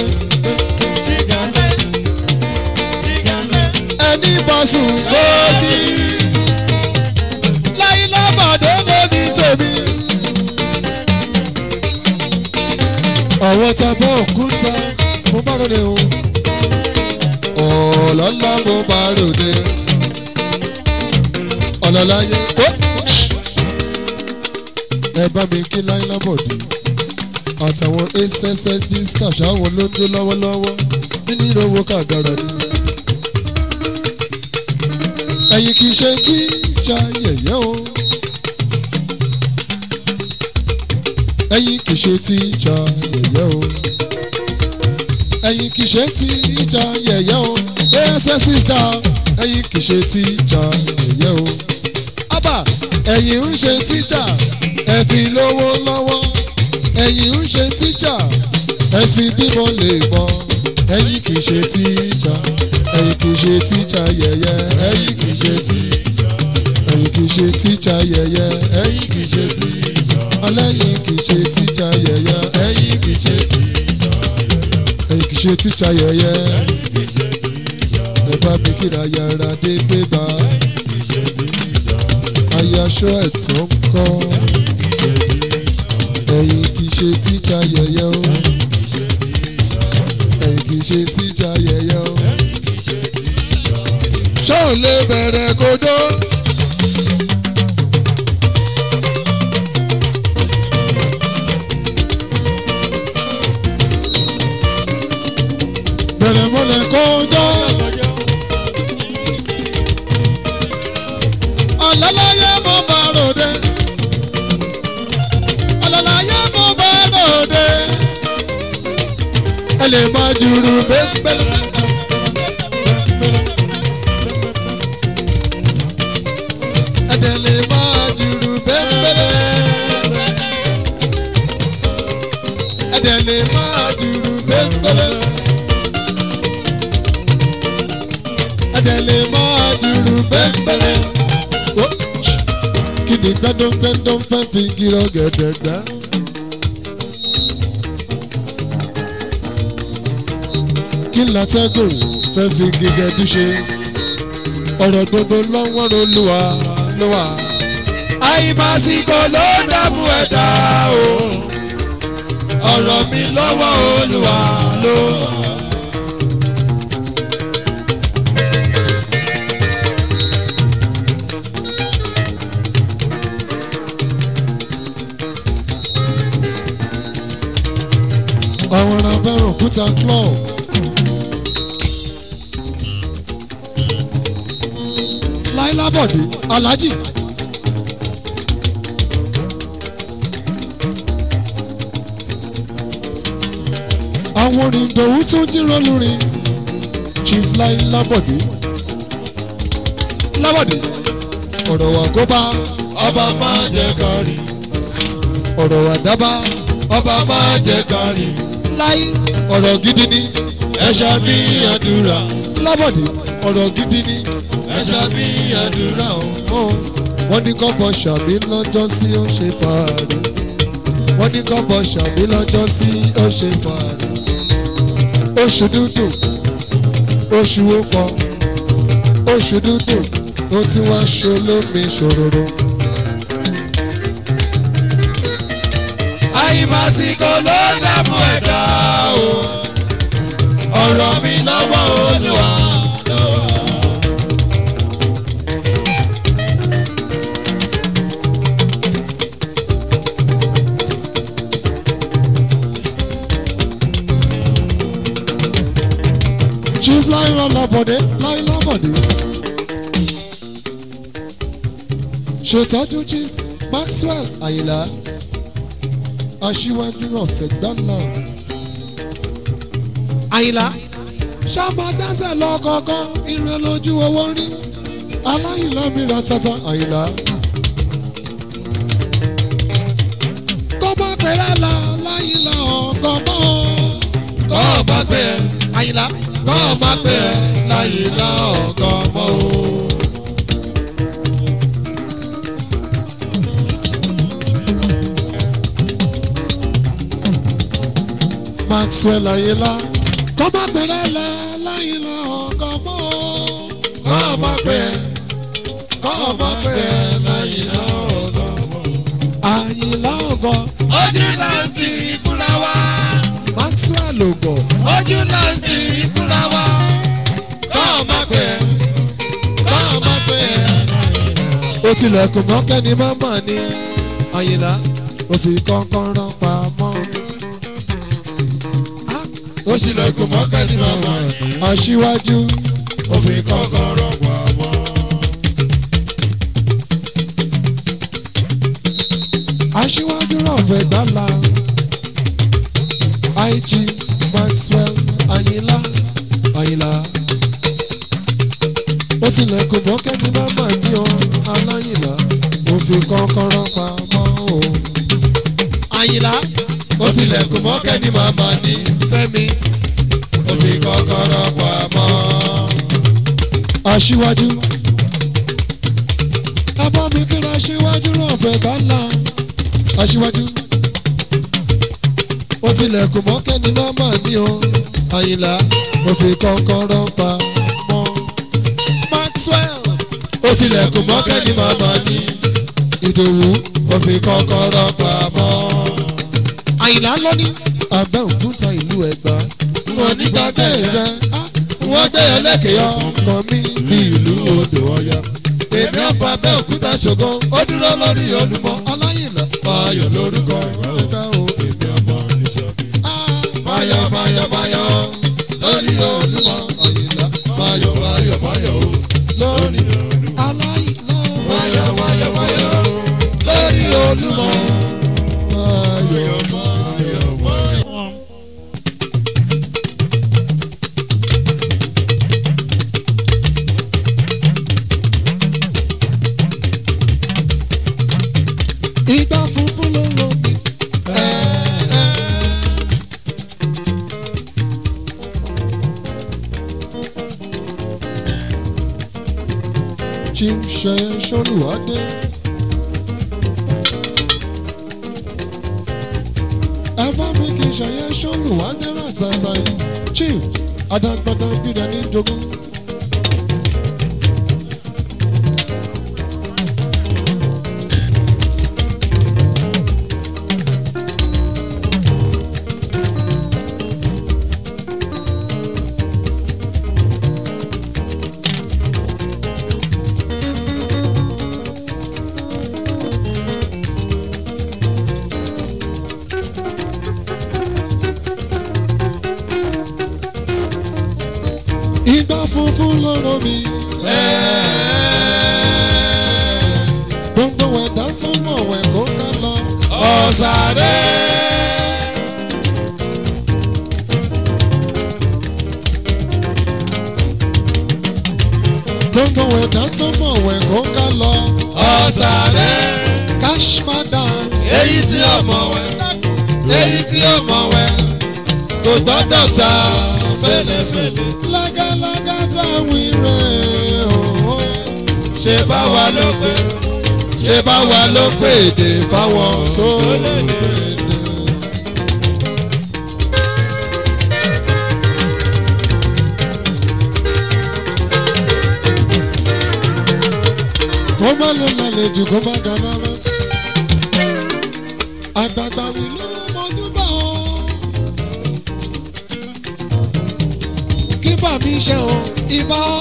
ẹni bọ́sùn lódì. láyé lábọ̀dé lóní tèmi. ọ̀wọ́ ta bọ́ òkúta mo bá ròde o. ọ̀lọ́lá mo bá ròde. ọ̀lọ́láyé ó ẹ bá mi kí láyé lábọ̀dé àtàwọn ssd staff àwọn ló ń dé lọ́wọ́lọ́wọ́ nínú ìrówó kàgàrà ni. ẹ̀yin kì í ṣe tí ja yẹ̀yẹ́ o. ẹ̀yin kì í ṣe tí ja yẹ̀yẹ́ o. ẹ̀yin kì í ṣe tí ja yẹ̀yẹ́ o. ssd staff ẹ̀yin kì í ṣe tí ja yẹ̀yẹ́ o. ábà ẹ̀yin ń ṣe tíjà ẹ fi lówó lọ́wọ́ ẹ̀yin ń ṣe tíjà ẹ fi bímọ lè mọ ẹ̀yin kì í ṣe tíjà ẹ̀yin kì í ṣe tíjà yẹ̀yẹ́ ẹ̀yin kì í ṣe tíjà ẹ̀yin kì í ṣe tíjà yẹ̀yẹ́ ẹ̀yin kì í ṣe tíjà ọlẹ́yin kì í ṣe tíjà yẹ̀yẹ́ ẹ̀yin kì í ṣe tíjà ẹ̀yin kì í ṣe tíjà yẹ̀yẹ́ ẹ bá mi kíra yàrá dé gbé bá ayaṣọ ẹ̀tọ́ ń kọ́ ẹ̀yin kì í ṣe tíjà yẹ̀yẹ́ o ẹ̀yin kì í ṣe tíjà yẹ̀yẹ́ o ṣé ò lè bẹ̀rẹ̀ kodó. bẹ̀rẹ̀ mọ́lẹ̀ kodó. ọ̀làlàyé mo bá ròde. ọ̀làlàyé mo bá ròde. ẹ lè máa jùrù bẹ́ẹ̀ ẹ̀dẹ̀ lè máa jùrù bẹ́ẹ̀ ẹ̀dẹ̀ lè máa jùrù bẹ́ẹ̀ ẹ̀dẹ̀ lè máa jùrù bẹ́ẹ̀ kí ni gbẹ́dọ́gbẹ́dọ́ fẹ́ fi gírọ́ gẹ̀dẹ̀ gbá. kí látẹ́gùn fẹ́ fi gígẹ́ dúṣe. ọ̀rọ̀ gbogbo lọ́wọ́ olúwa ló wà. àìmásìkò ló dààmú ẹ̀dá o ọ̀rọ̀ mi lọ́wọ́ olúwa ló wà. àwọn ará fẹ́ràn òkúta club. láìlábọ̀dé alájì. àwọn orin ìdòwú tó dírọ́ lórí chief láìlábọ̀dé. lábọ̀dé ọ̀rọ̀ wà kó bá ọba máa jẹ kárí ọ̀rọ̀ wà dábà ọba máa jẹ kárí láì ọ̀rọ̀ gidi ni ẹ̀ṣà mi àdúrà lábọ̀dé ọ̀rọ̀ gidi ni. ẹ̀ṣà mi àdúrà o. Ó, wọ́n ní kọ́bọ̀ ṣàbí lọ́jọ́ sí ó ṣe fàárì wọ́n ní kọ́bọ̀ ṣàbí lọ́jọ́ sí ó ṣe fàárì oṣù dúdú oṣù ọkọ oṣù dúdú ó ti wá ṣolómi ṣòroro àìmásìkò ló dààmú ẹ̀dá o ọ̀rọ̀ mi lọ́wọ́ olúwa ló wà. chief láìlọ lọ́bọ̀dé láìlọ bọ̀dé ṣètọ́jú chief maxwell àyìnlá aṣíwájú ọ̀fẹ́ gbọ́nà. àyìnlá ṣáàmà gbẹ́sẹ̀ lọ kọ̀ọ̀kan ìrìn lójú owó rí aláìlá mìíràn tata àyìnlá. kọ́ bá pẹ̀lẹ́ la láyìnlá ọ̀gọ́ mọ́. kọ́ ọ bá pẹ́ ẹ àyìnlá kọ́ ọ bá pẹ́ ẹ láyé lá ọ̀gọ́ mọ́ o. maxwell àyìnlá kọ́ bá pẹ̀lẹ́ la láyìnlá ọ̀gọ́ mọ́. kọ́ ọ bá pẹ́ ẹ kọ́ ọ bá pẹ́ ẹ láyé lá ọ̀gọ́ mọ́ o. àyìnlá ọ̀gọ́ ojú láǹtì fúnra wa maxwell ọ̀gọ́. ojú láǹtì fúnra wa kọ́ ọ bá pẹ́ ẹ kọ́ ọ bá pẹ́ ẹ láyé lá ó tilẹ̀kùn mọ́kẹ́ ni màmá ni àyìnlá ó fi kọ́kọ́rọ́ pamọ́. ó ṣílẹ̀kùn mọ́kẹ́ ní màmá rẹ̀ aṣíwájú ó fi kọ́kọ́rọ́ pa mọ́. aṣíwájú rọ̀fẹ́ gbàlà ig maxwell àyìnlá àyìnlá ó tilẹ̀kùn mọ́kẹ́ ni màmá ni ọ aláyìnlá ó fi kọ́kọ́rọ́ pamọ́ o. àyìnlá ó tilẹ̀kùn mọ́kẹ́ ní màmá ní fẹ́mi ó fi kọ́kọ́rọ́ pa mọ́. aṣíwájú. ẹ bá mi kíra aṣíwájú rọ̀fẹ́ gbàlà aṣíwájú. ó tilẹ̀kùn mọ́kẹ́ ni màmá ni o àyìnlá ó fi kọ́kọ́rọ́ pa mọ́. maxwell ó tilẹ̀kùn mọ́kẹ́ ní màmá ní ìdòwú ó fi kọ́kọ́rọ́ pa mọ́. àyìnlá lóní abẹ́òkúta ìlú ẹ̀gbá. wọn ní gbàgbé rẹ wọ́n gbé ẹlẹ́kẹ̀yọ́ ọkọ mi bí ìlú odò ọ̀yà. èmi ò fa bẹ́ẹ̀ òkúta ṣògo ó dúró lórí olúmọ. aláyìnlá fayọ̀ lórúkọ ẹ̀ka o. èmi ọmọ níṣọ́bí. Ah, fayọ̀ fayọ̀ fayọ̀ lórí olúmọ. àyìnlá fayọ̀ fayọ̀ fayọ̀ o lórí olúmọ. aláyìnlá fayọ̀ fayọ̀ fayọ̀ lórí olúmọ. ayọ̀. fayọ̀ fayọ̀. Ìgbà funfun ló rọ mi. Chief ṣe Ṣolúwadé. Ẹ bá mi kì í ṣàyẹ Ṣolúwadé ràtàtà yìí. Chief Adágbádá bíra ní jogún. funfun lóró mi. gbogbo ẹ̀dá tó mọ̀ wẹ̀ kó ká lọ. ọ̀sàrẹ́. gbogbo ẹ̀dá tó mọ̀ wẹ̀ kó ká lọ. ọ̀sàrẹ́. cash madam. èyí tí ó mọ̀ wẹ̀ èyí tí ó mọ̀ wẹ̀ kò gbọ́dọ̀ ta fẹ́lẹ́fẹ́lẹ́. lágálágá táwọn rẹ̀ ooo. ṣé bá wa ló pé ṣé bá wa ló pé èdè fáwọn tó lè dé. kó má ló lálejò kó má ga rárá. àgbàgbà mi ló mọjú bá o. kí bà mí ṣe o ibà o.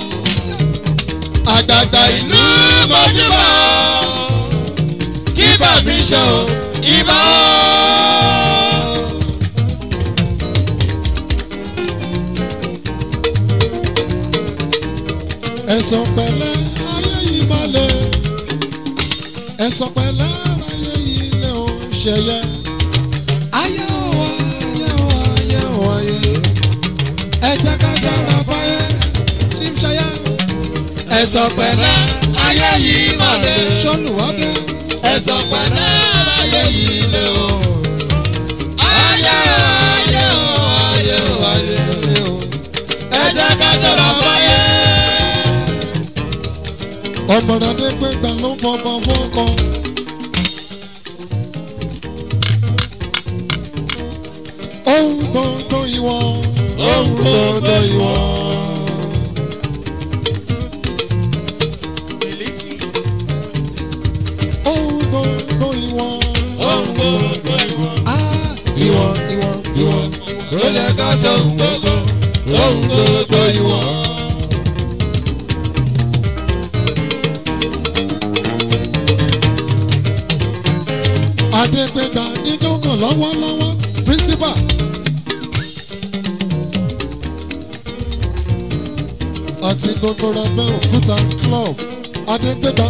àgbààgbà ìlú mọ́júbà kí bà mí ṣe o ibà ẹ̀sán pẹ̀lẹ́ ayé yìí má le. ẹ̀sán pẹ̀lẹ́ ayé yìí lè o ṣẹyẹ. ayé o ayé o ayé o ayé. ẹ jẹ́ ká jára fáyé tí ń ṣẹyẹ. ẹ̀sọ̀ pẹ̀lẹ́ ayé yìí mà lè sọ́lùwádé. ẹ̀sọ̀ pẹ̀lẹ́ ayé yìí lè o. ayé o ayé o ayé o ayé o ẹ jẹ́ ká jọra fáyé. ọmọdé pé gbà ló fọmọ fọkọ. ohun gbogbo ìwọ. ohun gbogbo ìwọ. ohun gbogbo ìwọ. ohun gbogbo ìwọ. Ah, ìwọ ìwọ ìwọ. ó lè ká ṣe ohun gbogbo ohun gbogbo ìwọ. adégbéga níjókòó lọ́wọ́lọ́wọ́ principal. àti gbogbo rabẹ́ òkúta club adégbéga.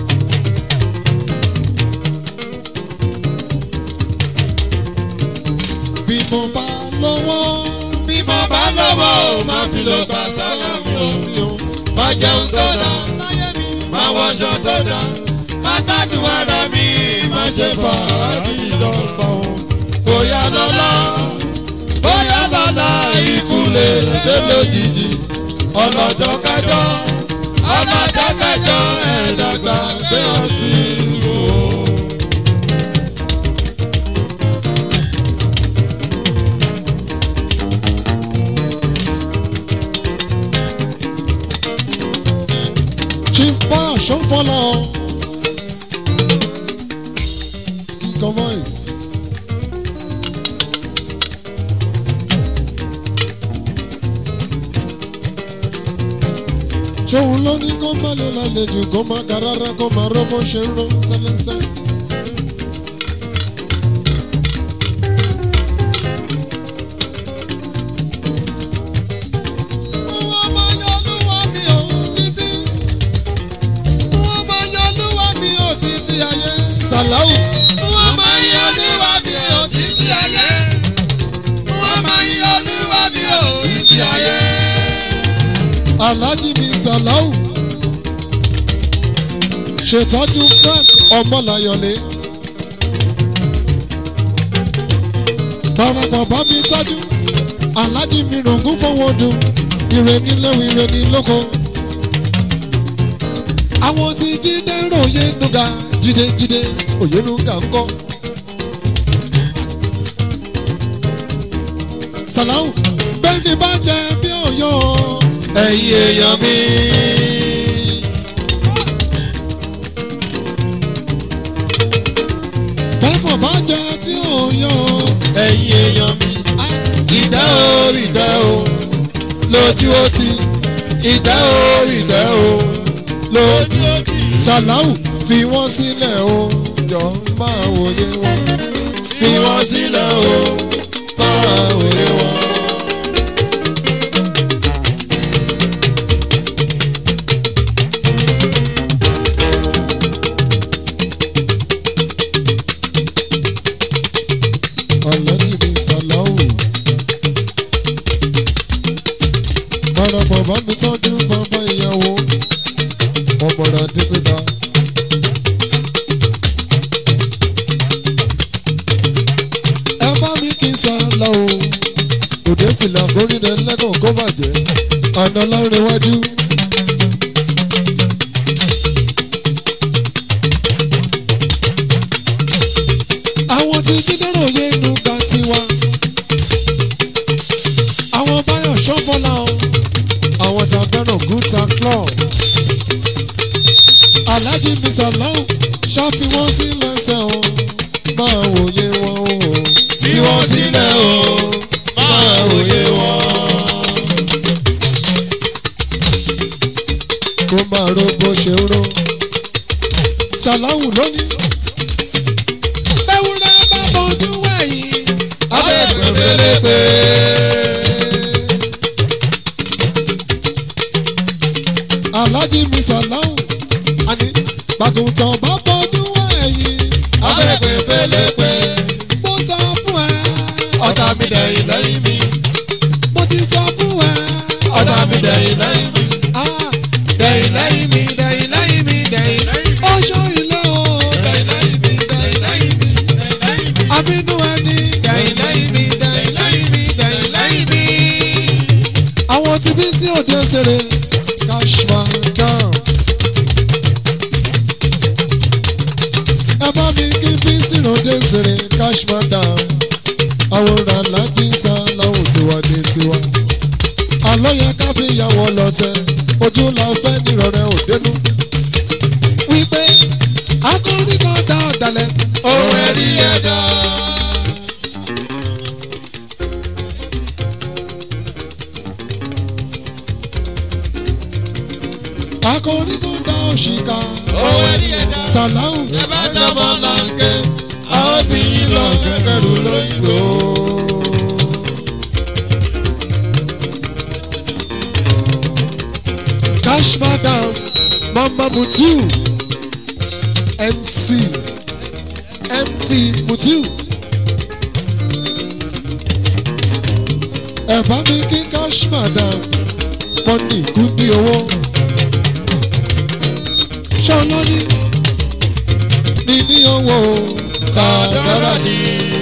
bí mo bá lọ́wọ́ bí mo bá lọ́wọ́ ò má fi lọ bá sáyà mi ò mi ò má jẹun tó dá láyé mi. má wọṣọ tó dá má gbádùn ara mi má ṣe fàájì lọ́pọ̀ o. bóyá lọ́la bóyá lọ́la ikú lè dé lójijì ọlọ́jọ́ kájọ́ ọlọ́jọ́ kájọ́ ẹ̀ẹ́dàgbà gbé ọtí sùn. chief boy ṣọ́fọ́lá ọ. kíkọ voice. ṣòun ló ní kó má lè lálejò kó má ga rárá kó má rọ́ bó ṣe ń rọ́ sẹ́lẹ́sẹ́. wọ́n máa yọ olúwa mi ò títí wọ́n máa yọ olúwa mi ò títí ayé. sàláwù. wọ́n máa ń yọ níwá mi ò títí ayé. wọ́n máa ń yọ níwá mi ò títí ayé. alhaji mi sàláwù. ṣètọ́jú frank ọmọláyọ̀lé. parapọ̀ bá mi tọ́jú alhaji mi rògún fọwọ́dún ire níléwu ire ní lóko. àwọn tí jíde ròye nuga jíde jíde òye nuga ń kọ́. sàláwù bẹ́ẹ̀ni bá jẹ bí òyò. ẹ̀yin èèyàn mi. bẹ́ẹ̀fọ̀ bá jẹ tí òyò. ẹ̀yin èèyàn mi. ìdá o ìdá o lójú ó ti. ìdá o ìdá o lójú ó ti. sàláwù fi wọ́n sílẹ̀ o jọ máa wòye wọn. fi wọ́n sílẹ̀ o máa wòye wọn. kórìíra lẹ́kàn kó bàjẹ́ àná láríwájú. àwọn tí jídẹ́rọ̀ yé inú ga tiwa àwọn báyọ̀ ṣọ́bọ́lá o àwọn tí a fẹ́ràn gúta club alhaji bisalau ṣáfi wọn sí lẹ́sẹ̀ o máa wòye wọn o bí wọ́n sílẹ̀ o máa wòye wọn. kó máa ro bó ṣe ń ro sàláwù lónìí. ewúrẹ́ bá bọ́jú wẹ̀yìn. abẹ́ẹ̀kọ́ pélépé. alhaji mi sàláwù àní bàgùntàn bá bọ́jú wẹ̀yìn. abẹ́ẹ̀kọ́ pélépé. mo sọ fún ẹ. ọ̀tá mi dẹ̀yìn lẹ́yìn mi. mo ti sọ fún ẹ. ọ̀tá mi dẹ̀yìn lẹ́yìn mi. Ah, dẹ̀yìn lẹ́yìn mi dẹ̀yìn lẹ́yìn mi dẹ̀yìn lẹ́yìn mi. ó ṣó ilé o. dẹ̀yìn lẹ́yìn mi dẹ̀yìn lẹ́yìn mi dẹ̀yìn lẹ́yìn mi. àbínú ẹni. dẹ̀yìn lẹ́yìn mi dẹ̀yìn lẹ́yìn mi dẹ̀yìn lẹ́yìn mi. àwọn tí bí sí òde ṣeré cashman down. ẹ bá mi kí bí sí òde ṣeré cashman down. àwòrán alájí sá láwọn tiwa ní tiwa. àlọ́ yẹn ká fi ìyàwó lọ́tẹ̀ ojú la fẹ́ nírọ̀rẹ́ òdenu. wípé akọrin kan dá ọ̀dàlẹ̀. ohun ẹ̀rí ẹ̀dá. akọrin kan dá òṣìkà. ohun ẹ̀rí ẹ̀dá. sàláhù. ẹ bá dọ́mọ láǹkẹ́ àwọn bí yín lọ kẹrù lóyìnbó. cash madam mama mutiu mc mt mutiu ẹ bá mi kí cash madam mọ́nì kú ní owó ṣọlọ́ní ní ní owó kàdára ni.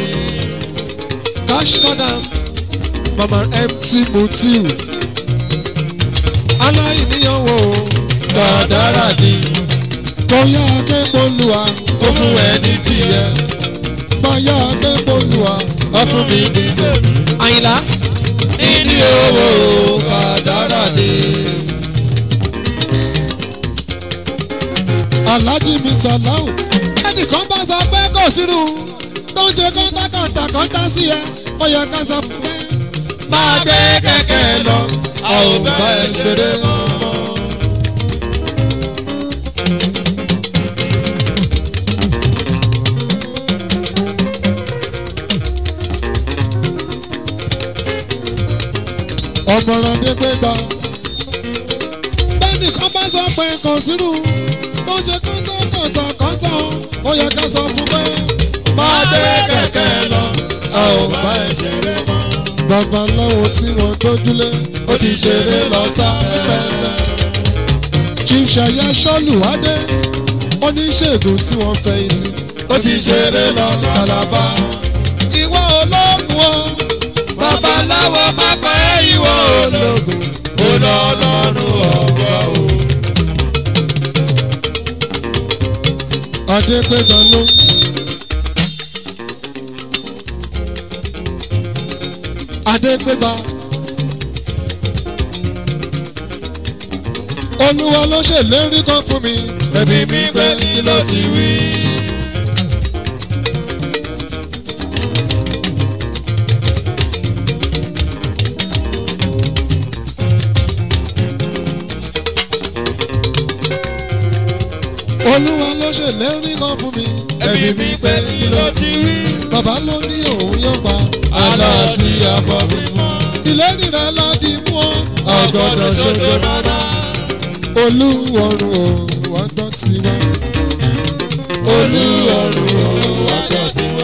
cash madam mama mt mutiu aláìníyàwó kàdára ni. bóyá akẹ́kọ̀ọ́lùwà kó fún ẹ ní tìyẹ. bóyá akẹ́kọ̀ọ́lùwà wọ́n fún mi ní tèmi. àyìnlá níní owó kàdára ni. alhaji misalau ẹnìkan bá sọ pé kò sínú tó ń ṣe kọ́ńtàkọ́ńtà kọ́ńtà sí ẹ ó yẹ ká sọ fún pé máa gbé kẹ̀kẹ́ lọ a ò bá ẹ ṣeré mọ́. ọmọràn dégbégbá bẹ́ẹ̀nìkan bá sọ pé kò sínú tó ń ṣe kọ́ńtàkọ́ńtà kọ́ńtà ó yẹ ká sọ fún pé máa gbé kẹ̀kẹ́ lọ a ò bá ẹ ṣeré mọ́. babaláwo tí wọ́n gbójúlé ó ti ṣeré lọ sáfẹ́fẹ́. chief ṣayá ṣọ́lùwádé oníṣègùn tí wọ́n fẹ̀yìntì ó ti ṣeré lọ kàlábà. ìwọ ológun o babaláwo má pa ẹ́ ìwọ ológun ó lọ lọ́rùn ọ̀gbọ́ o. adégbéga ló. adégbéga. olúwa ló ṣèlérí kan fún mi. ẹbí mi pé kí ló ti wí. olúwa ló ṣèlérí kan fún mi. ẹbí mi pé kí ló ti wí. bàbá ló ní òun yóò pa. àlọ́ tí a bọ̀ mí mọ́. ìlérí rẹ láti mú ọ. ọgbọ́dọ̀ ṣojo rárá. olúwọ̀run o wá gbọ́ tiwa. olúwọ̀run ò wájọ tiwa.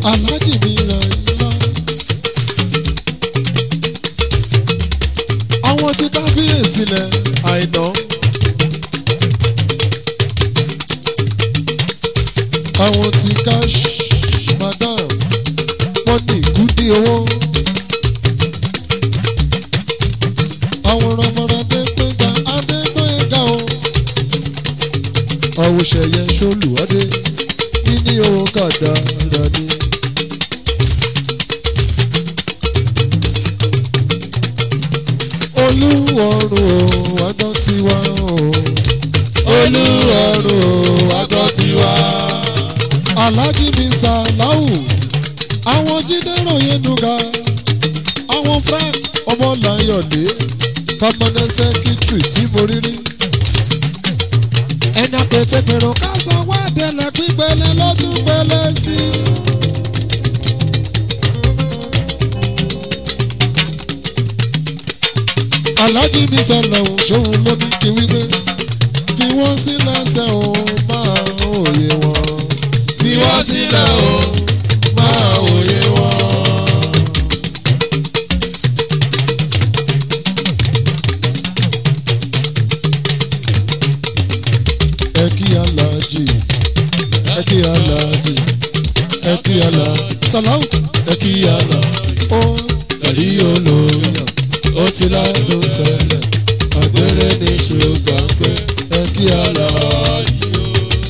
aláàjì mi ra ńlá. àwọn tí kábíyèsí lẹ̀ àìná. àwọn tí cash madam wọ́n ní ìgúdí owó. àwọn ọmọọmọ adégbéga adégbéga o. àwòṣẹ̀yẹ ṣolùwádé níní owó kàdára ni. olúwọ̀rùn o àgbọ̀ tiwa o. olúwọ̀rùn o àgọ́ tiwa. alhaji mi sàláwù àwọn jíde ròyìn nuga àwọn frank ọmọláyọ̀dé permanent secretary tí mo rí rí. ẹni àpètèpèrò ká sọ wádẹ̀lẹ̀ pípẹ́lẹ́ lọ́dún pẹ́lẹ́ sí. alhaji mi sàláwù ṣòun ló ní kí wípé fi wọ́n sílẹ̀ ṣe òun máa òye wọn. Fi wọ́n sílẹ̀ o, máa wòye wọn. ẹ kí aláàjì ẹ kí aláàjì ẹ kí alá sàláwù ẹ kí alá ó Ẹ̀rí olóyè, ó ti ládùn tẹ́lẹ̀, àgbèrè ní ṣùgbọ́n pé ẹ kí alá aláàyè o.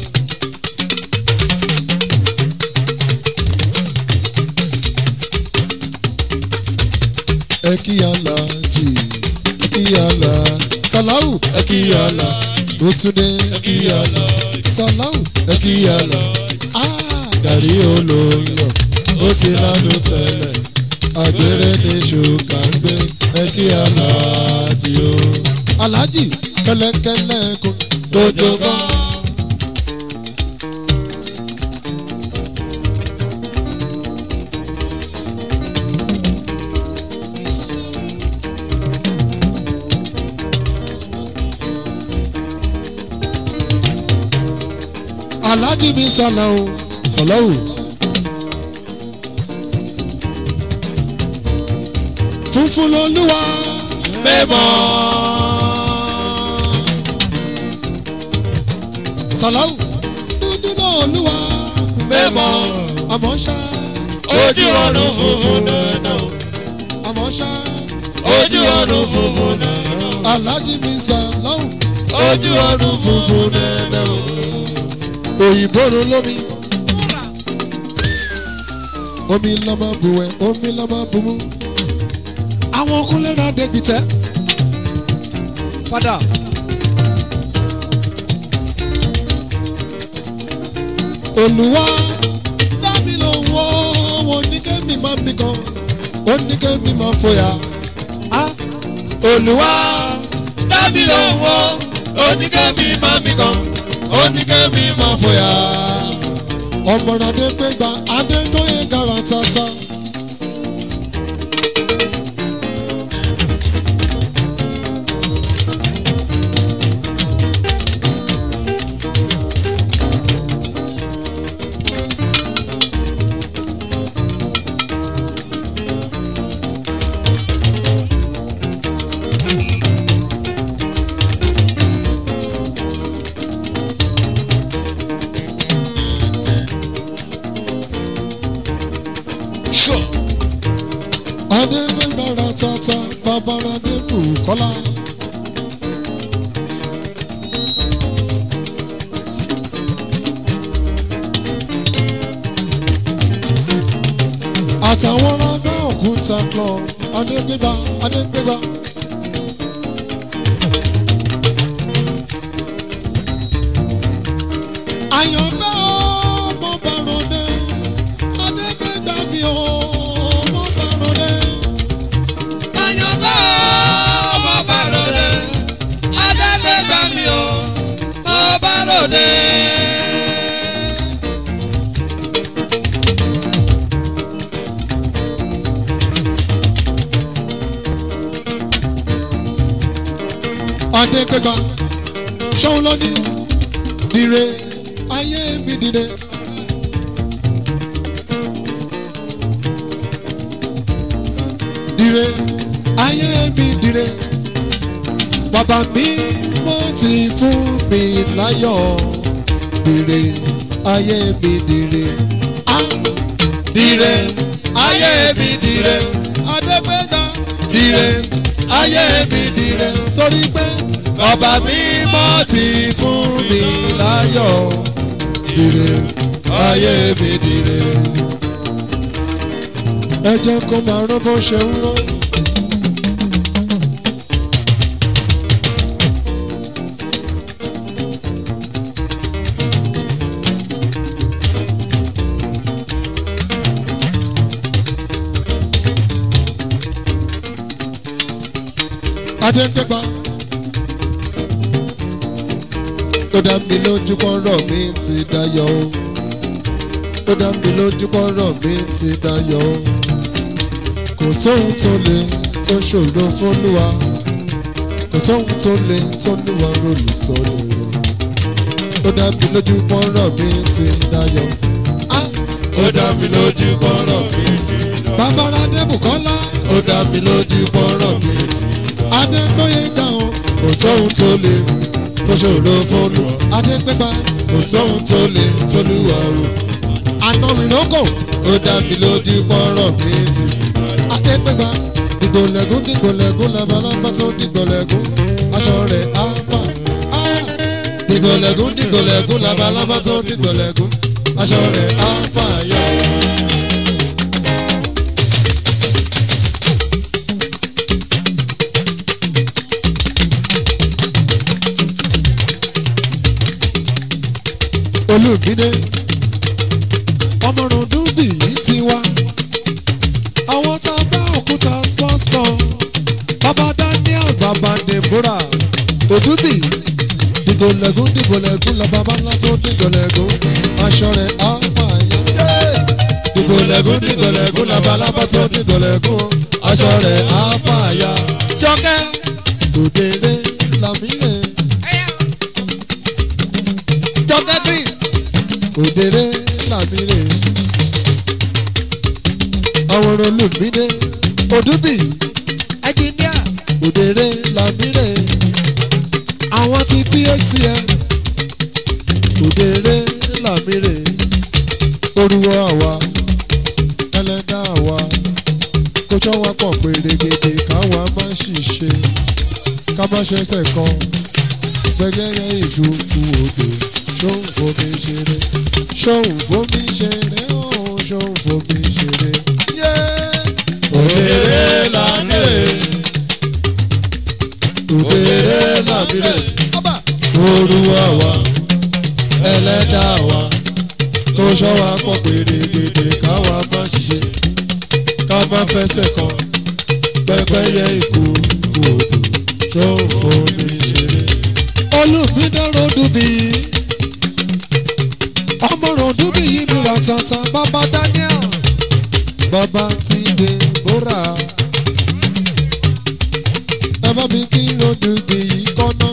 ẹ kí aláàjì ẹ kí alá sàláwù ẹ kí alá ó tún dé ẹ kí alá sàláwù ẹ kí alá Ẹ̀rí olóyè, ó ti ládùn tẹ́lẹ̀, àgbèrè ní ṣùgbọ́n pé ẹ kí aláàjì o. aláàjì kẹlẹkẹlẹ kò Dodo gan. aláàjì mi sàláwù sàláwù. funfun lolúwa Mímọ́. sàláwù dúdú náà olúwa Mímọ́. àmọ́ ṣá Ojú ọ̀run funfun dandan. àmọ́ ṣá Ojú ọ̀run funfun dandan. aláàjì mi sàláwù Ojú ọ̀run funfun dandan. òyìnbó ro lómi omi lọ́mọ buwẹ̀ omi lọ́mọ bumú àwọn kúnlẹ̀ náà débi tẹ́ padà. olùwà dábì ló ń wọ́ wọn ní kẹ́mi máa mi kan ó ní kẹ́mi máa fòyà. Olúwa dábì ló ń wo oníkẹ́mi máa mi kan oníkẹ́mi máa fòyà. ọmọràn adégbégbá adégbóyè gara tata. Sure. adégbégbá ra tata babara débù kọ́lá. àtàwọn ọlọ́gbọ́n òkúta club adégbégbá adégbégbá. àyànfẹ́ ọmọ bàrọ̀dé adégbégbá mi ọmọ bàrọ̀dé. Àyànfẹ́ ọmọ bàrọ̀dé Adégbégbá mi ò ọba lòdè. adégbégbá ṣóun ló ní dire ayé mi dire. dire ayé mi dire bàbá mi mo ti fún mi láyọ̀ dire ayé mi dire ah dire ayé mi dire adégbéga dire ayé mi dire torí pé ọba mímọ́ ti fún mi láyọ̀ dire ayé mi dire. ẹ jẹ́ kó máa rán bó ṣe ń rán. adégbégbá ó dá mi lójú pọ́nrọ́ mi ti dayọ̀ o ó dá mi lójú pọ́nrọ́ mi ti dayọ̀ o kò sóhun tó le tó ṣòro fólúwa kò sóhun tó le tó lúwa rólù sọ́lù rẹ̀ ó dá mi lójú pọ́nrọ́ mi ti dayọ̀ Ah! ó dá mi lójú kọ́rọ̀ mi ti dán. bàbára adébùkọ́lá ó dá mi lójú kọ́rọ̀ mi ti dán. adégbóyè dáhùn kò sóhun tó le tó ṣòro fólúwa adégbégbá kò sóhun tó le tó lúwa rò àná mi lóko ó dá mi lójú pọ́nrọ́ mi ti adégbégbá dìgbòlẹ́gún dìgbòlẹ́gún labalábá tó dìgbòlẹ́gún aṣọ rẹ̀ á fà á dìgbòlẹ́gún dìgbòlẹ́gún labalábá tó dìgbòlẹ́gún aṣọ rẹ̀ á fà yá. olùgbìdé ọmọrùn dúbì yìí ti wá àwọn tá a bá òkúta sports club bàbá daniel bàbá deborah òdúbì dìgbòlẹ́gún dìgbòlẹ́gún lọ bàbá ńlá tó dìgbòlẹ́gún aṣọ rẹ̀ á máa yá dìgbòlẹ́gún dìgbòlẹ́gún labalábá tó dìgbòlẹ́gún aṣọ rẹ̀ á máa yá jọkẹ́ òdèrè làmílẹ̀ jọkẹ́ green òdèrè làmílẹ̀ àwòrán olùmídé òdúbì ẹnjìníà òdèrè làmílẹ̀ àwọn ti phcm òdèrè làmílẹ̀ orúwọ àwa ẹlẹ́dá àwa kó tọ́ wa pọ̀ pèrègèdè káwa má ṣìṣe ká má ṣẹ̀ṣẹ̀ kan gbẹgẹrẹ ìdúkú odò ṣóun fomi ṣeré ṣóun fomi ṣeré ọ̀hún ṣóun fomi ṣeré. òdèrè làmìrè òdèrè làmìrè olúwa wa ẹlẹ́dá wa kó ṣọ́ wa pọ̀ pèrègèdè káwa má ṣiṣẹ́ ká má fẹsẹ̀ kan pẹ́pẹ́yẹ ìkú odò ṣóun fomi ṣeré. olùbídọ́rọ̀ dùbí ọmọràn dùbí yìí mi rà tata bàbá daniel bàbá ti dèbóra ẹ bá mi kí ròdùbí yìí kọ́nà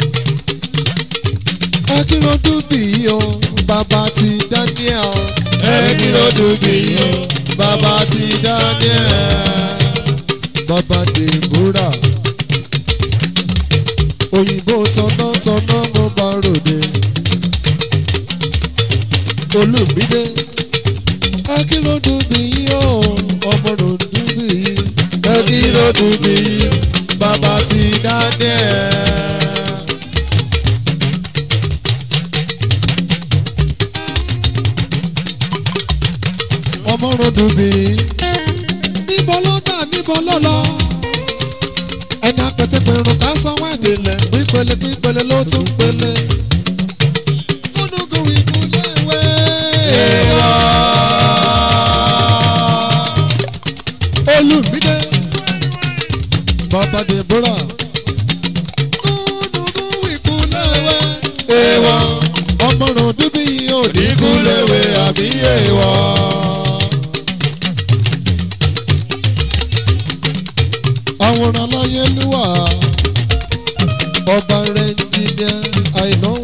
ẹ kí ròdùbí yìí o bàbá ti daniel ẹni lọ́dún bí yó bàbá ti daniel bàbá dèbóra òyìnbó tọ̀nàtọ̀nà mo bá ròde olùmídé akéròdú bí yí o ọmọ ròdú bí yí ẹni lọ́dún bí yó bàbá ti daniel. ọmọ ròdú bí yí níbo ló dà níbo ló lọ ẹni apẹtẹpẹrun ká sanwó ẹdínlẹ pípele pípele ló tún pele. kúndùkú ìkúlẹ̀ ìwé. olùmídé bàbá deborah. kúndùkú ìkúlẹ̀ ìwé. èèwọ̀ ọmọràn dúbí òdì ìkúléwé àbí èèwọ̀ àwòrán aláyélúwà ọba rẹ̀ ń jìnnà àìnáwó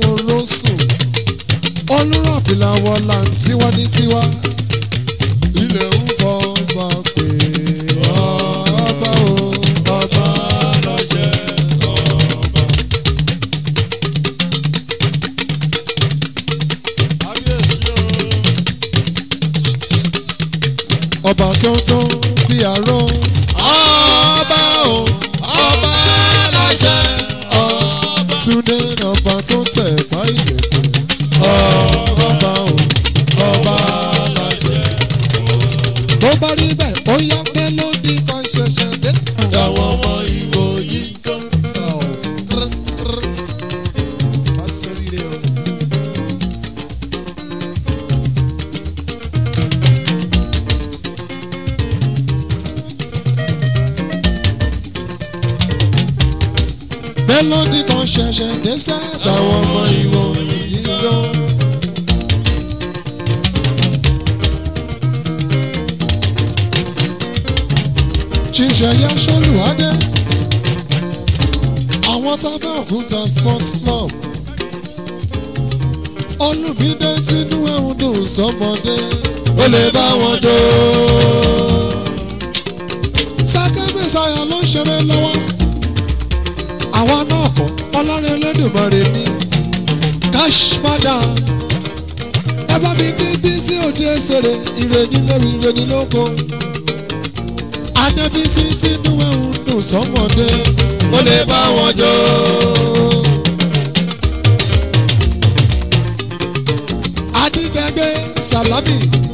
ọba tó tó bí aró ọba o ọba aláṣẹ ọba túndé ọba tó tẹ̀ bá ìlẹ̀kùn ọba o ọba aláṣẹ. bó bá rí bẹ́ẹ̀ ó yá mélòdì kan ṣẹ̀ṣẹ̀ dé. táwọn ọmọ ìwò yìí ń kọ́. Má sóríire o. mélòdì kan ṣẹ̀ṣẹ̀ dé sẹ́ táwọn ọmọ ìwò yìí yó. ṣíṣẹ́yà ṣolùwádé àwọn tábà òkúta sports club olùbídé tínú ẹ̀hún dùn sọmọdé ó lè bá wọn jó. sákẹ́bẹ̀sáyà ló ń ṣeré lọ́wọ́ àwa náà kọ́ ọlọ́rin Elédùmarè ní cash padà ẹ bá mi kí bísí òde ṣeré ìrèdí lórí ìrèdí lóko adébísí tínú ẹ̀hún dùn sọmọdé ó lè bá wọn jó. adigbẹgbẹ salami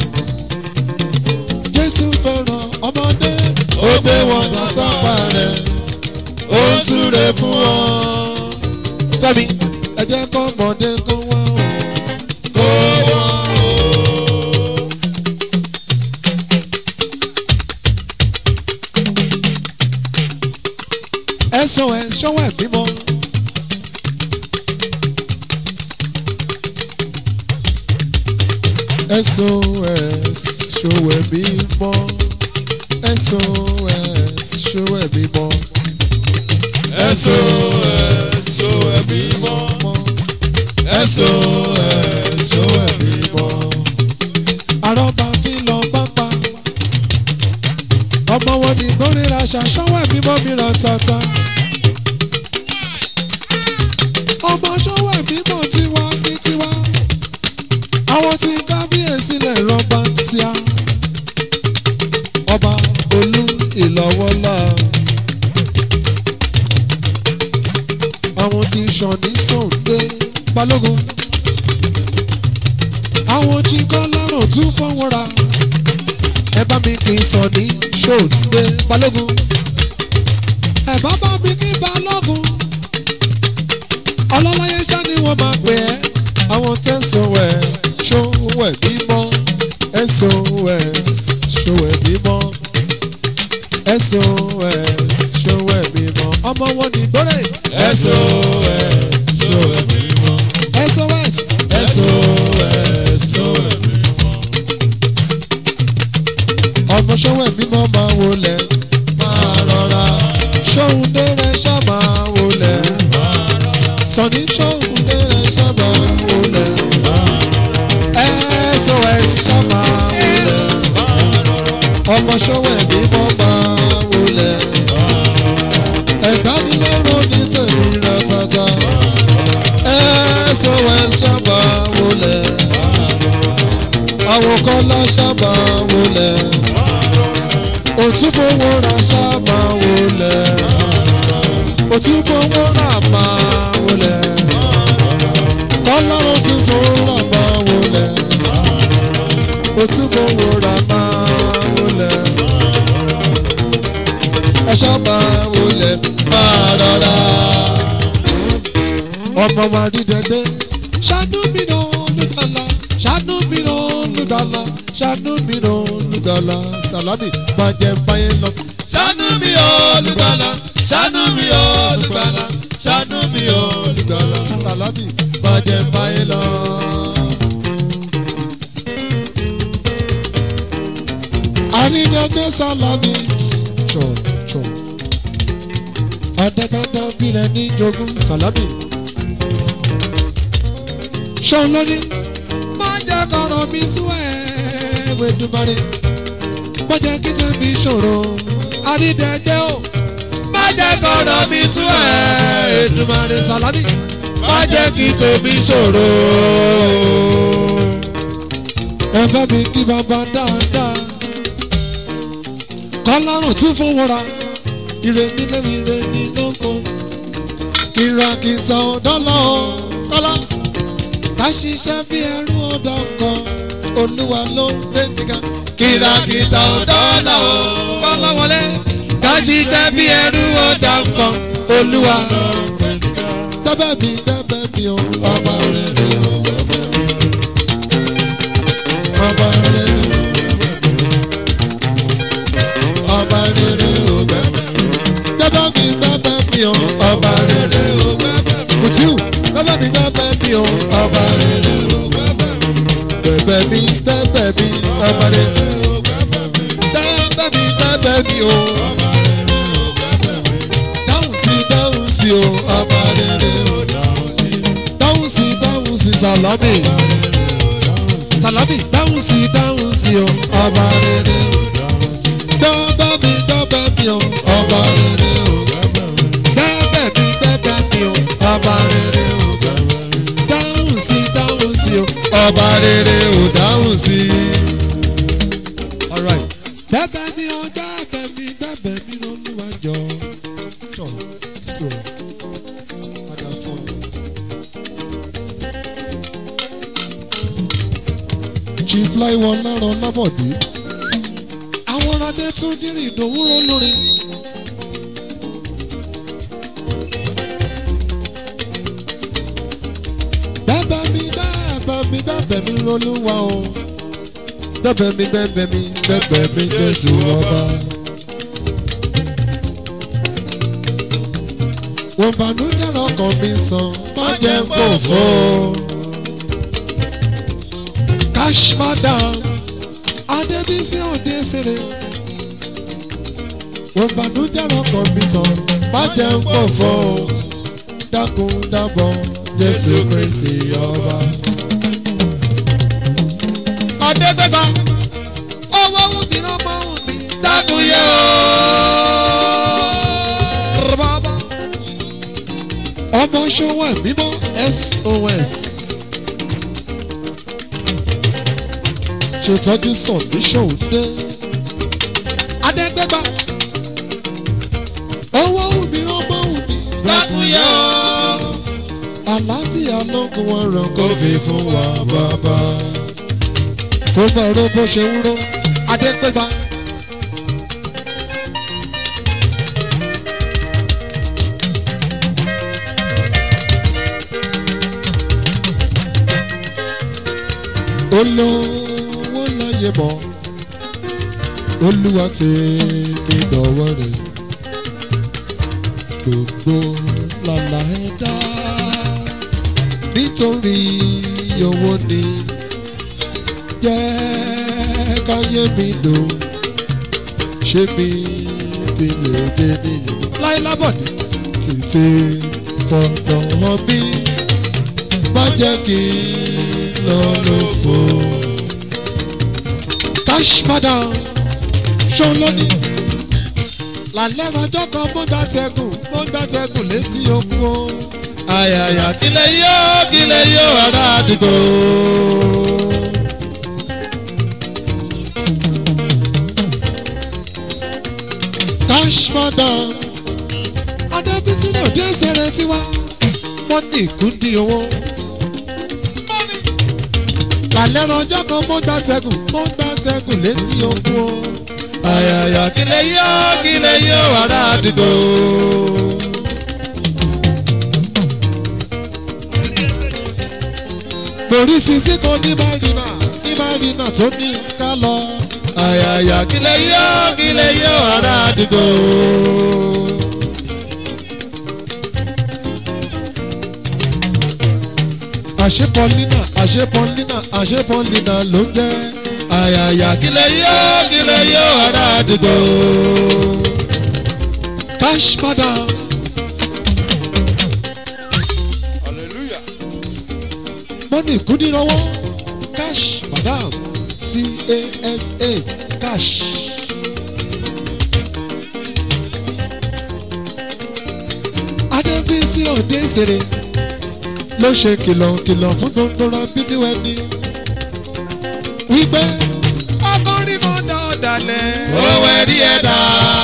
jésù fẹ́ràn ọmọdé ó gbé wọn lọ sápá rẹ̀ ó ń súre fún wọn. fẹ́mi ẹ jẹ́ kọ́ ọmọdé kó wá o. kó wọn o. sos ṣọwọ́ ẹ̀ bímọ. sos ṣọwọ́ ẹ̀ bímọ. sos ṣọwọ́ ẹ̀ bímọ. SOS ṣó ẹbí mọ́. SOS ṣó ẹbí mọ́. àrọ́bà fi lọ pápá. ọmọ wọn ní gbórìíra ṣàṣọwọ́ ẹ̀ bímọ mìíràn tata. ọmọ ṣọwọ́ ẹ̀ bímọ tiwa ní tiwa. àwọn tí kábíyèsí lè rọba tíá. ọba olú ìlọ́wọ́lá. àwọn tí sọ̀ní sọ̀ǹdé balógun. àwọn tí kọ́ lọ́rùn tún fọwọ́ ra. ẹ bá mi kì í sọ̀ní sọ̀ǹdé balógun. ẹ bá bá mi kí balógun. ọlọ́láyé ṣá ni wọ́n máa pè ẹ́. àwọn tẹ̀sán ẹ̀ ṣòwò ẹ̀ bímọ. sos ṣòwò ẹ̀ bímọ. sos ṣòwò ẹ̀ bímọ. ọmọ wọn ní gbọ́dọ̀. SOS ṣó ẹbí mọ́. sos SOS ṣó ẹbí mọ́. ọmọ ṣọwọ́ ẹ̀mí mọ́ máa wọlé máa rọra ṣóhun dẹ́rẹ́ ṣá máa wọlé sọ̀ní ṣóhun dẹ́rẹ́ ṣá máa wọlé sos ṣá máa wọlé ọmọ ṣọwọ́ ẹ̀mí mọ́ máa wọlé ẹ̀gbá mi lọ́rùn ní tèmi rẹ̀ tata sos ṣá máa wọlé àwọn kọ́lá ṣá máa wọlé òtúfowó ra ṣáàmà wọlé òtúfowó rà máa wọlé ọlọ́run tí fowó rà máa wọlé òtúfowó rà máa wọlé ẹ ṣáàmà wọlé máa rọra ọmọ wa dídẹ́gbẹ́ ṣàánú mi náà olùdàlà ṣàánú mi náà olùdàlà ṣàánú mi náà olùdàlà sàlámì bàjẹ́ báyé lọ. ṣàánú mi olùgbàlà ṣàánú mi olùgbàlà ṣàánú mi olùgbàlà. sàlámì bàjẹ́ báyé lọ. àrídẹ́gbẹ́ sàlámì jọ jọ adẹ́gbẹ́dá bílẹ̀ ní jogún sàlámì. ṣọ́n lóní má jẹ́ kọ́rọ̀ mi sún ẹ̀ wẹ́dùmarè má jẹ́ kí tẹ̀mí ṣòro àrídẹ́gbẹ́ o má jẹ́ kọ́rọ̀ mi sú ẹ̀ Èdùmàrè sàlámì. má jẹ́ kí tèmi ṣòro. ẹ bá mi kí bàbá dáadáa kọ́lọ́run tún fún wọra ire nílé ire ní lóko kìràkìtà ọ̀dọ́lọ́ kọ́lá ká ṣiṣẹ́ bí ẹrú ọ̀dọ́ kan olúwa ló ń gbé nìkan kìràkìtà ọ̀dọ́là o kọ́lá wọlé ká ṣiṣẹ́ bí ẹrú ọ̀dà kan olúwa. tẹ́bẹ̀ mi tẹ́bẹ̀ mi ò ọba rere o ọba rere o ọba rere o tẹ́bẹ̀ mi tẹ́bẹ̀ mi ò ọba rere o kùtìù tẹ́bẹ̀ mi tẹ́bẹ̀ mi ò ọba rere o bẹ̀bẹ̀ mi bẹ̀bẹ̀ mi ọba rere o tẹ́bẹ̀ mi tẹ́bẹ̀ mi ò dáhùn sí dáhùn sí o ọba rere o dáhùn sí dáhùn sí sàlámì sàlámì dáhùn sí dáhùn sí o ọba rere o dábẹ́ mi dábẹ́ mi o ọba rere o dábẹ́ mi dábẹ́ mi o ọba rere o dáhùn sí dáhùn sí o ọba rere o dáhùn sí. Alright. dábẹ́ mi o dábẹ́ mi dábẹ́ mi lọ́lúwa jọ. Jọ sọ padà fún ọ. chief láìwọ lárọ lábọ̀dé àwọn ọ̀rọ̀dé tún dírì ìdòwúrò lórí. bẹ́bẹ̀ mi bẹ́bẹ̀ mi bẹ́bẹ̀ mi lolúwa o bẹ́bẹ̀ mi bẹ́bẹ̀ mi bẹ́bẹ̀ mi jésù ọba. wọ́n bànújẹ́ lọ́kàn mi sàn má jẹ́ kó fọ́ cash madam adébísí òdesèrè wọ́n bànújẹ́ lọ́kàn mi sàn má jẹ́ kó fọ́ dákun dábọ̀ jésù kristi ọba. ọ̀dẹ́gbẹ́gbà owó wùmí lọ́mọ wùmí dákun yẹ o. bàbá ọmọ ṣòwò ẹ̀mímọ́ sos. ṣètọ́jú sọ̀tí ṣòwò adẹ́gbẹ́gbà owó wùmí ọmọ wùmí dákun yẹ o. àlàáfíà lókun ọ̀rọ̀ kò fi fún wa bàbá kó bá ro bó ṣe ń ro adẹ́gbẹ́gbà. olówó láyé mọ́ olúwa tèmi dọ̀wọ́ rẹ̀ gbogbo làlà ẹ̀dá nítorí owó ni jẹ́ káyé mi dùn ṣé mi fi lè dé nìyẹn láyé lábọ̀dé tètè fọ̀dọ̀ hàn mí má jẹ́ kí n lọ lófo. cash madam ṣó lónìí lálẹ́ rọjọ́ kan mo gbà tẹkùn mo gbà tẹkùn létí okun o. àyàyà kílẹ̀ yóò kílẹ̀ yóò ará àdúgbò. cash madam adébísí náà dé sẹrẹ tiwa wọn ní ìkúndí owó. lálẹ́ rọjọ́ kan mo gbà tẹkùn mo gbà tẹkùn létí okun o. àyàyà kílẹ̀ yóò kílẹ̀ yóò ará àdúgbò. Borí sisi kan ní Marina ní Marina tó ní ká lọ. àyàyà kílẹ̀ yóò kílẹ̀ yóò ará àdúgbò. Àṣé Paulina àṣé Paulina àṣé Paulina ló ń jẹ́. àyàyà kílẹ̀ yóò kílẹ̀ yóò ará àdúgbò. Cash madam. Money kúndínlọ́wọ́. Cash madam. C-A-S-A cash. Adébísí òde ìṣeré ló ṣe kìlọ̀kìlọ̀ fún gbogbo rábídí ẹni. Wípé ọkùnrin kan dá ọ̀dàlẹ̀. owó ẹ̀rí ẹ̀dá.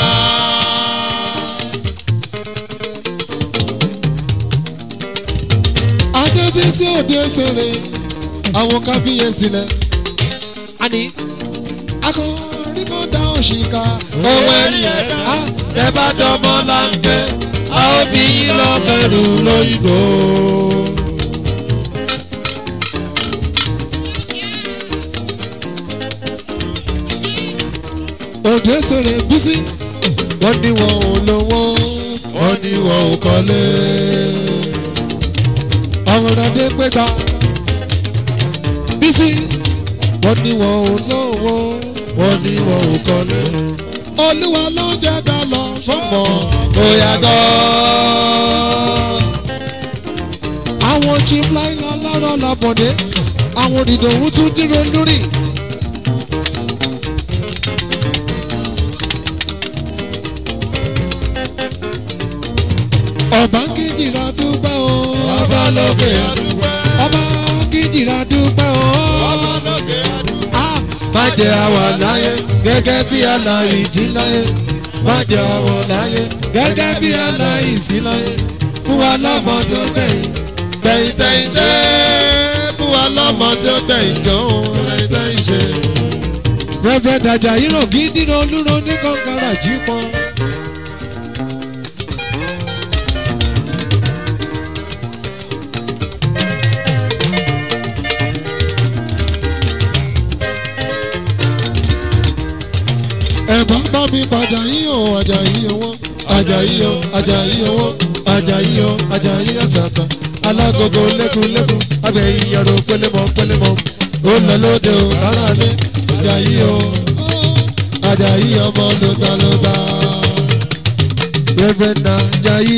adébísí òde ṣeré àwọn kábíyèsí lẹ. àní akọrin kan dá òṣìkà ohun ẹ̀rí ẹ̀dá tẹ bá dọ́mọ́ láńpẹ́ a ó bí yín lọ́kẹ́rù lóyìnbó. òde ṣeré bísí wọ́n ní wọn ò lówó wọ́n ní wọn ò kọ́lé. ọ̀rọ̀ adé pégbà bísí wọ́n ní wọn ò lówó wọ́n ní wọn ò kọ́lé. olúwa ló jẹ́ dá lọ fọ́mọ. bóyá gan. àwọn chief láìlọ lọ́rọ̀ làbọ̀dé àwọn òdìdòwú tún dúró lórí. ọba kìjìrà dúpẹ́ o. ọba lókè àdúgbò. ọba kìjìrà dúpẹ́ o. ọba lókè àdúgbò. Ah, má jẹ́ àwa láyé gẹ́gẹ́ bí aláìsí láyé. má jẹ́ àwa láyé gẹ́gẹ́ bí aláìsí láyé. fún wa lọ́mọ tó gbẹ̀yìn gbẹ̀yìn tẹ̀yìn ṣe. fún wa lọ́mọ tó gbẹ̀yìn gan-an gbẹ̀yìn tẹ̀yìn ṣe. Reverend Ajayi Rògídì olúro ní kọ́ńkàrà jí pọ́n. ẹ̀bá bá mi padà yín o Ajayi owó Ajayi o Ajayi owó Ajayi o Ajayi àtàtà alágogo lẹ́kùnlẹ́kùn abẹ́yìn yàrá pélémọ̀ pélémọ̀ ó lọ lóde o rárá lé Ajayi o Ajayi ọmọ lógbàlógbà Reverend Ajayi.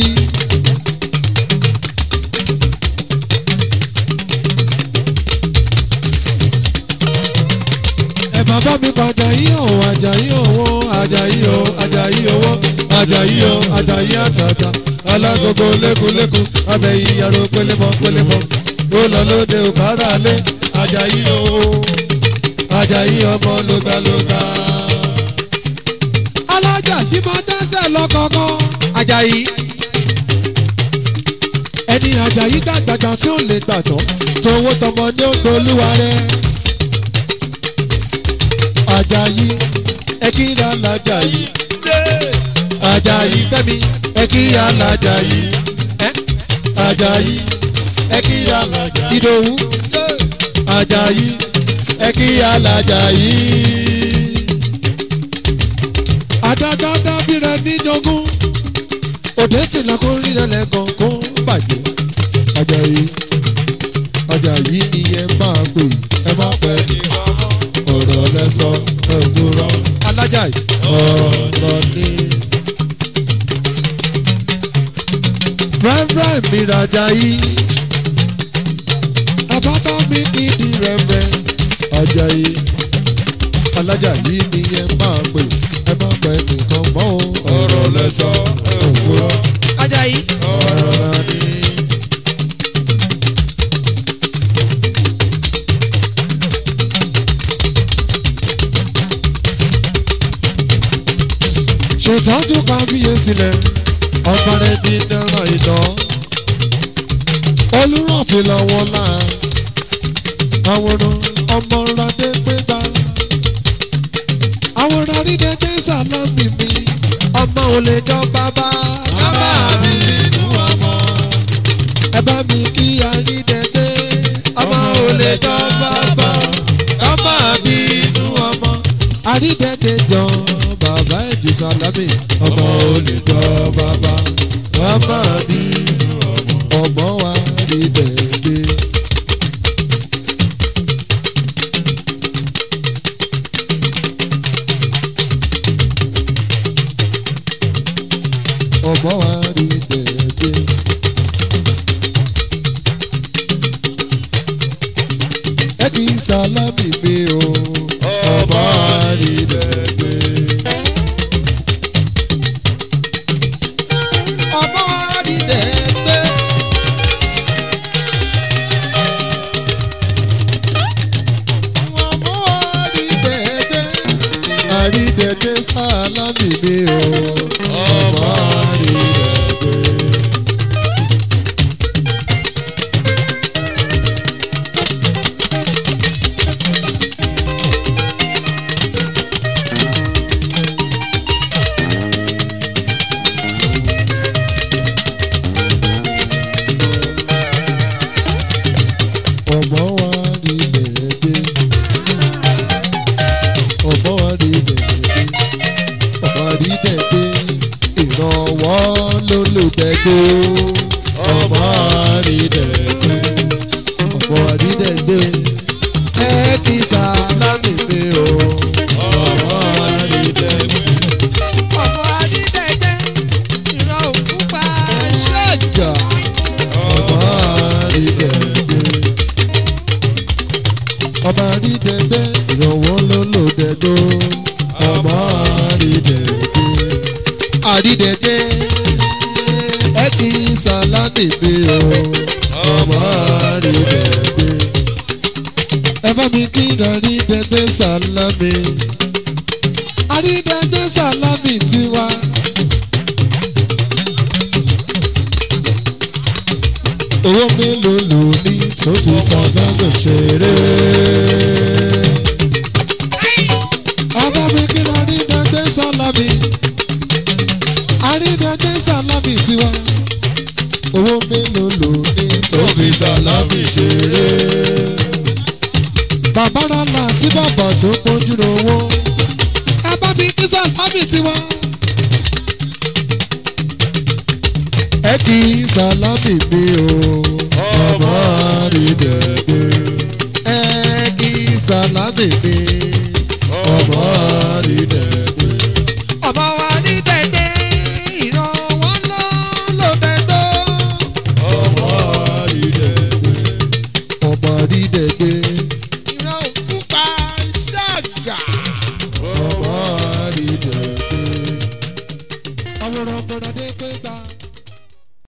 ẹ má bá mi padà yí òun Àjàyí owó Àjàyí o Àjàyí owó Àjàyí o Àjàyí àtàtà alágogo lẹ́kùnlẹ́kùn abẹ́yìn yàrá pélémọ̀ pélémọ̀ ó lọ lóde òkàrà lé Àjàyí o Àjàyí ọmọ lógbàlógbà. alájà tí máa dẹ́sẹ̀ lọ́kọ̀ọ̀kan Àjàyí ẹni Àjàyí dàgbàgbà tí ó lè gbàtọ́ tówó tọmọ ní ògbólúwa rẹ̀. Àjàyí ẹ kí ra l'Àjàyí Àjàyí Fẹ́mi ẹ kí ra l'Àjàyí ẹ Àjàyí ẹ kí ra l'Àjàyí Ìdòwú Àjàyí ẹ kí ra l'Àjàyí. àdádáda bí rẹ níjogún òde fìlà kó rí rẹ lẹ́gàn kó bàjẹ́ Àjàyí Àjàyí ni ẹ máa pè ẹ máa pẹ́ ọ̀rọ̀ lẹ́sọ ẹ̀dúrọ̀ alájà ọ̀rọ̀ ni. rẹ́rẹ́ mi rajà yìí àbábá mi kì í di rẹ̀rẹ̀ Àjàyí alájà yìí ni ẹ máa pè ẹ máa pè nìkan mọ́ o ọ̀rọ̀ lẹ́sọ ẹ̀dúrọ̀ Àjàyí ọ̀rọ̀ ni. ṣètọ́jú kábíyèsí lẹ̀ ọba rẹ̀ di náírà iná olùrànfẹ́ lọ́wọ́ là àwòrán ọmọ radé pégbá àwòrán àrídẹ́dẹ́ sàlámì mi ọmọ ò lè jọ bàbá bàbá mi inú ọmọ. ẹ bá mi kí àrídẹ́dẹ́ ọmọ ò lè jọ bàbá bàbá mi inú ọmọ. àrídẹ́dẹ́ jọ bàbá ẹ̀dì sàlámì ọmọ ò lè jọ bàbá bàbá mi ọmọ wa rí dẹ́dẹ́. ọmọ wa rí dẹ́dẹ́. ẹ kì í sálámì mi o ọmọ wa rí dẹ́dẹ́. ọmọ wa rí dẹ́dẹ́. ọmọ wa rí dẹ́dẹ́. àrídẹ́dẹ́ sálámì àrídẹ̀gbẹ́. ọmọ àrídẹ̀gbẹ́ ìrànwọ́ ló lò dẹ̀gbọ́. ọmọ àrídẹ̀gbẹ́. àrídẹ̀gbẹ́ ẹ kì í sàlámì mi o. ọmọ àrídẹ̀gbẹ́. ẹ bá mi kí àrídẹ̀gbẹ́ sàlámì. àrídẹ̀gbẹ́ sàlámì tiwa. owó mélòó lò ní tó fi sàgbàgbọ̀ ṣeré. abámi kí ni àrídàgbé sálámì àrídàgbé sálámì tiwa. owó mélòó lò ní tó fi sàlámì ṣeré. bàbá rálá tí bàbá tó pọ́njú lówó. abámi kí sálámì tiwa. ẹ kì í sálámì mi o ọmọ àrídẹ̀gbẹ́. ẹ kì í sálámì mi ọmọ àrídẹ̀gbẹ́. ọmọ àrídẹ̀gbẹ́ ìrànwọ́ ló ló dẹ̀gbọ́. ọmọ àrídẹ̀gbẹ́. ọmọ àrídẹ̀gbẹ́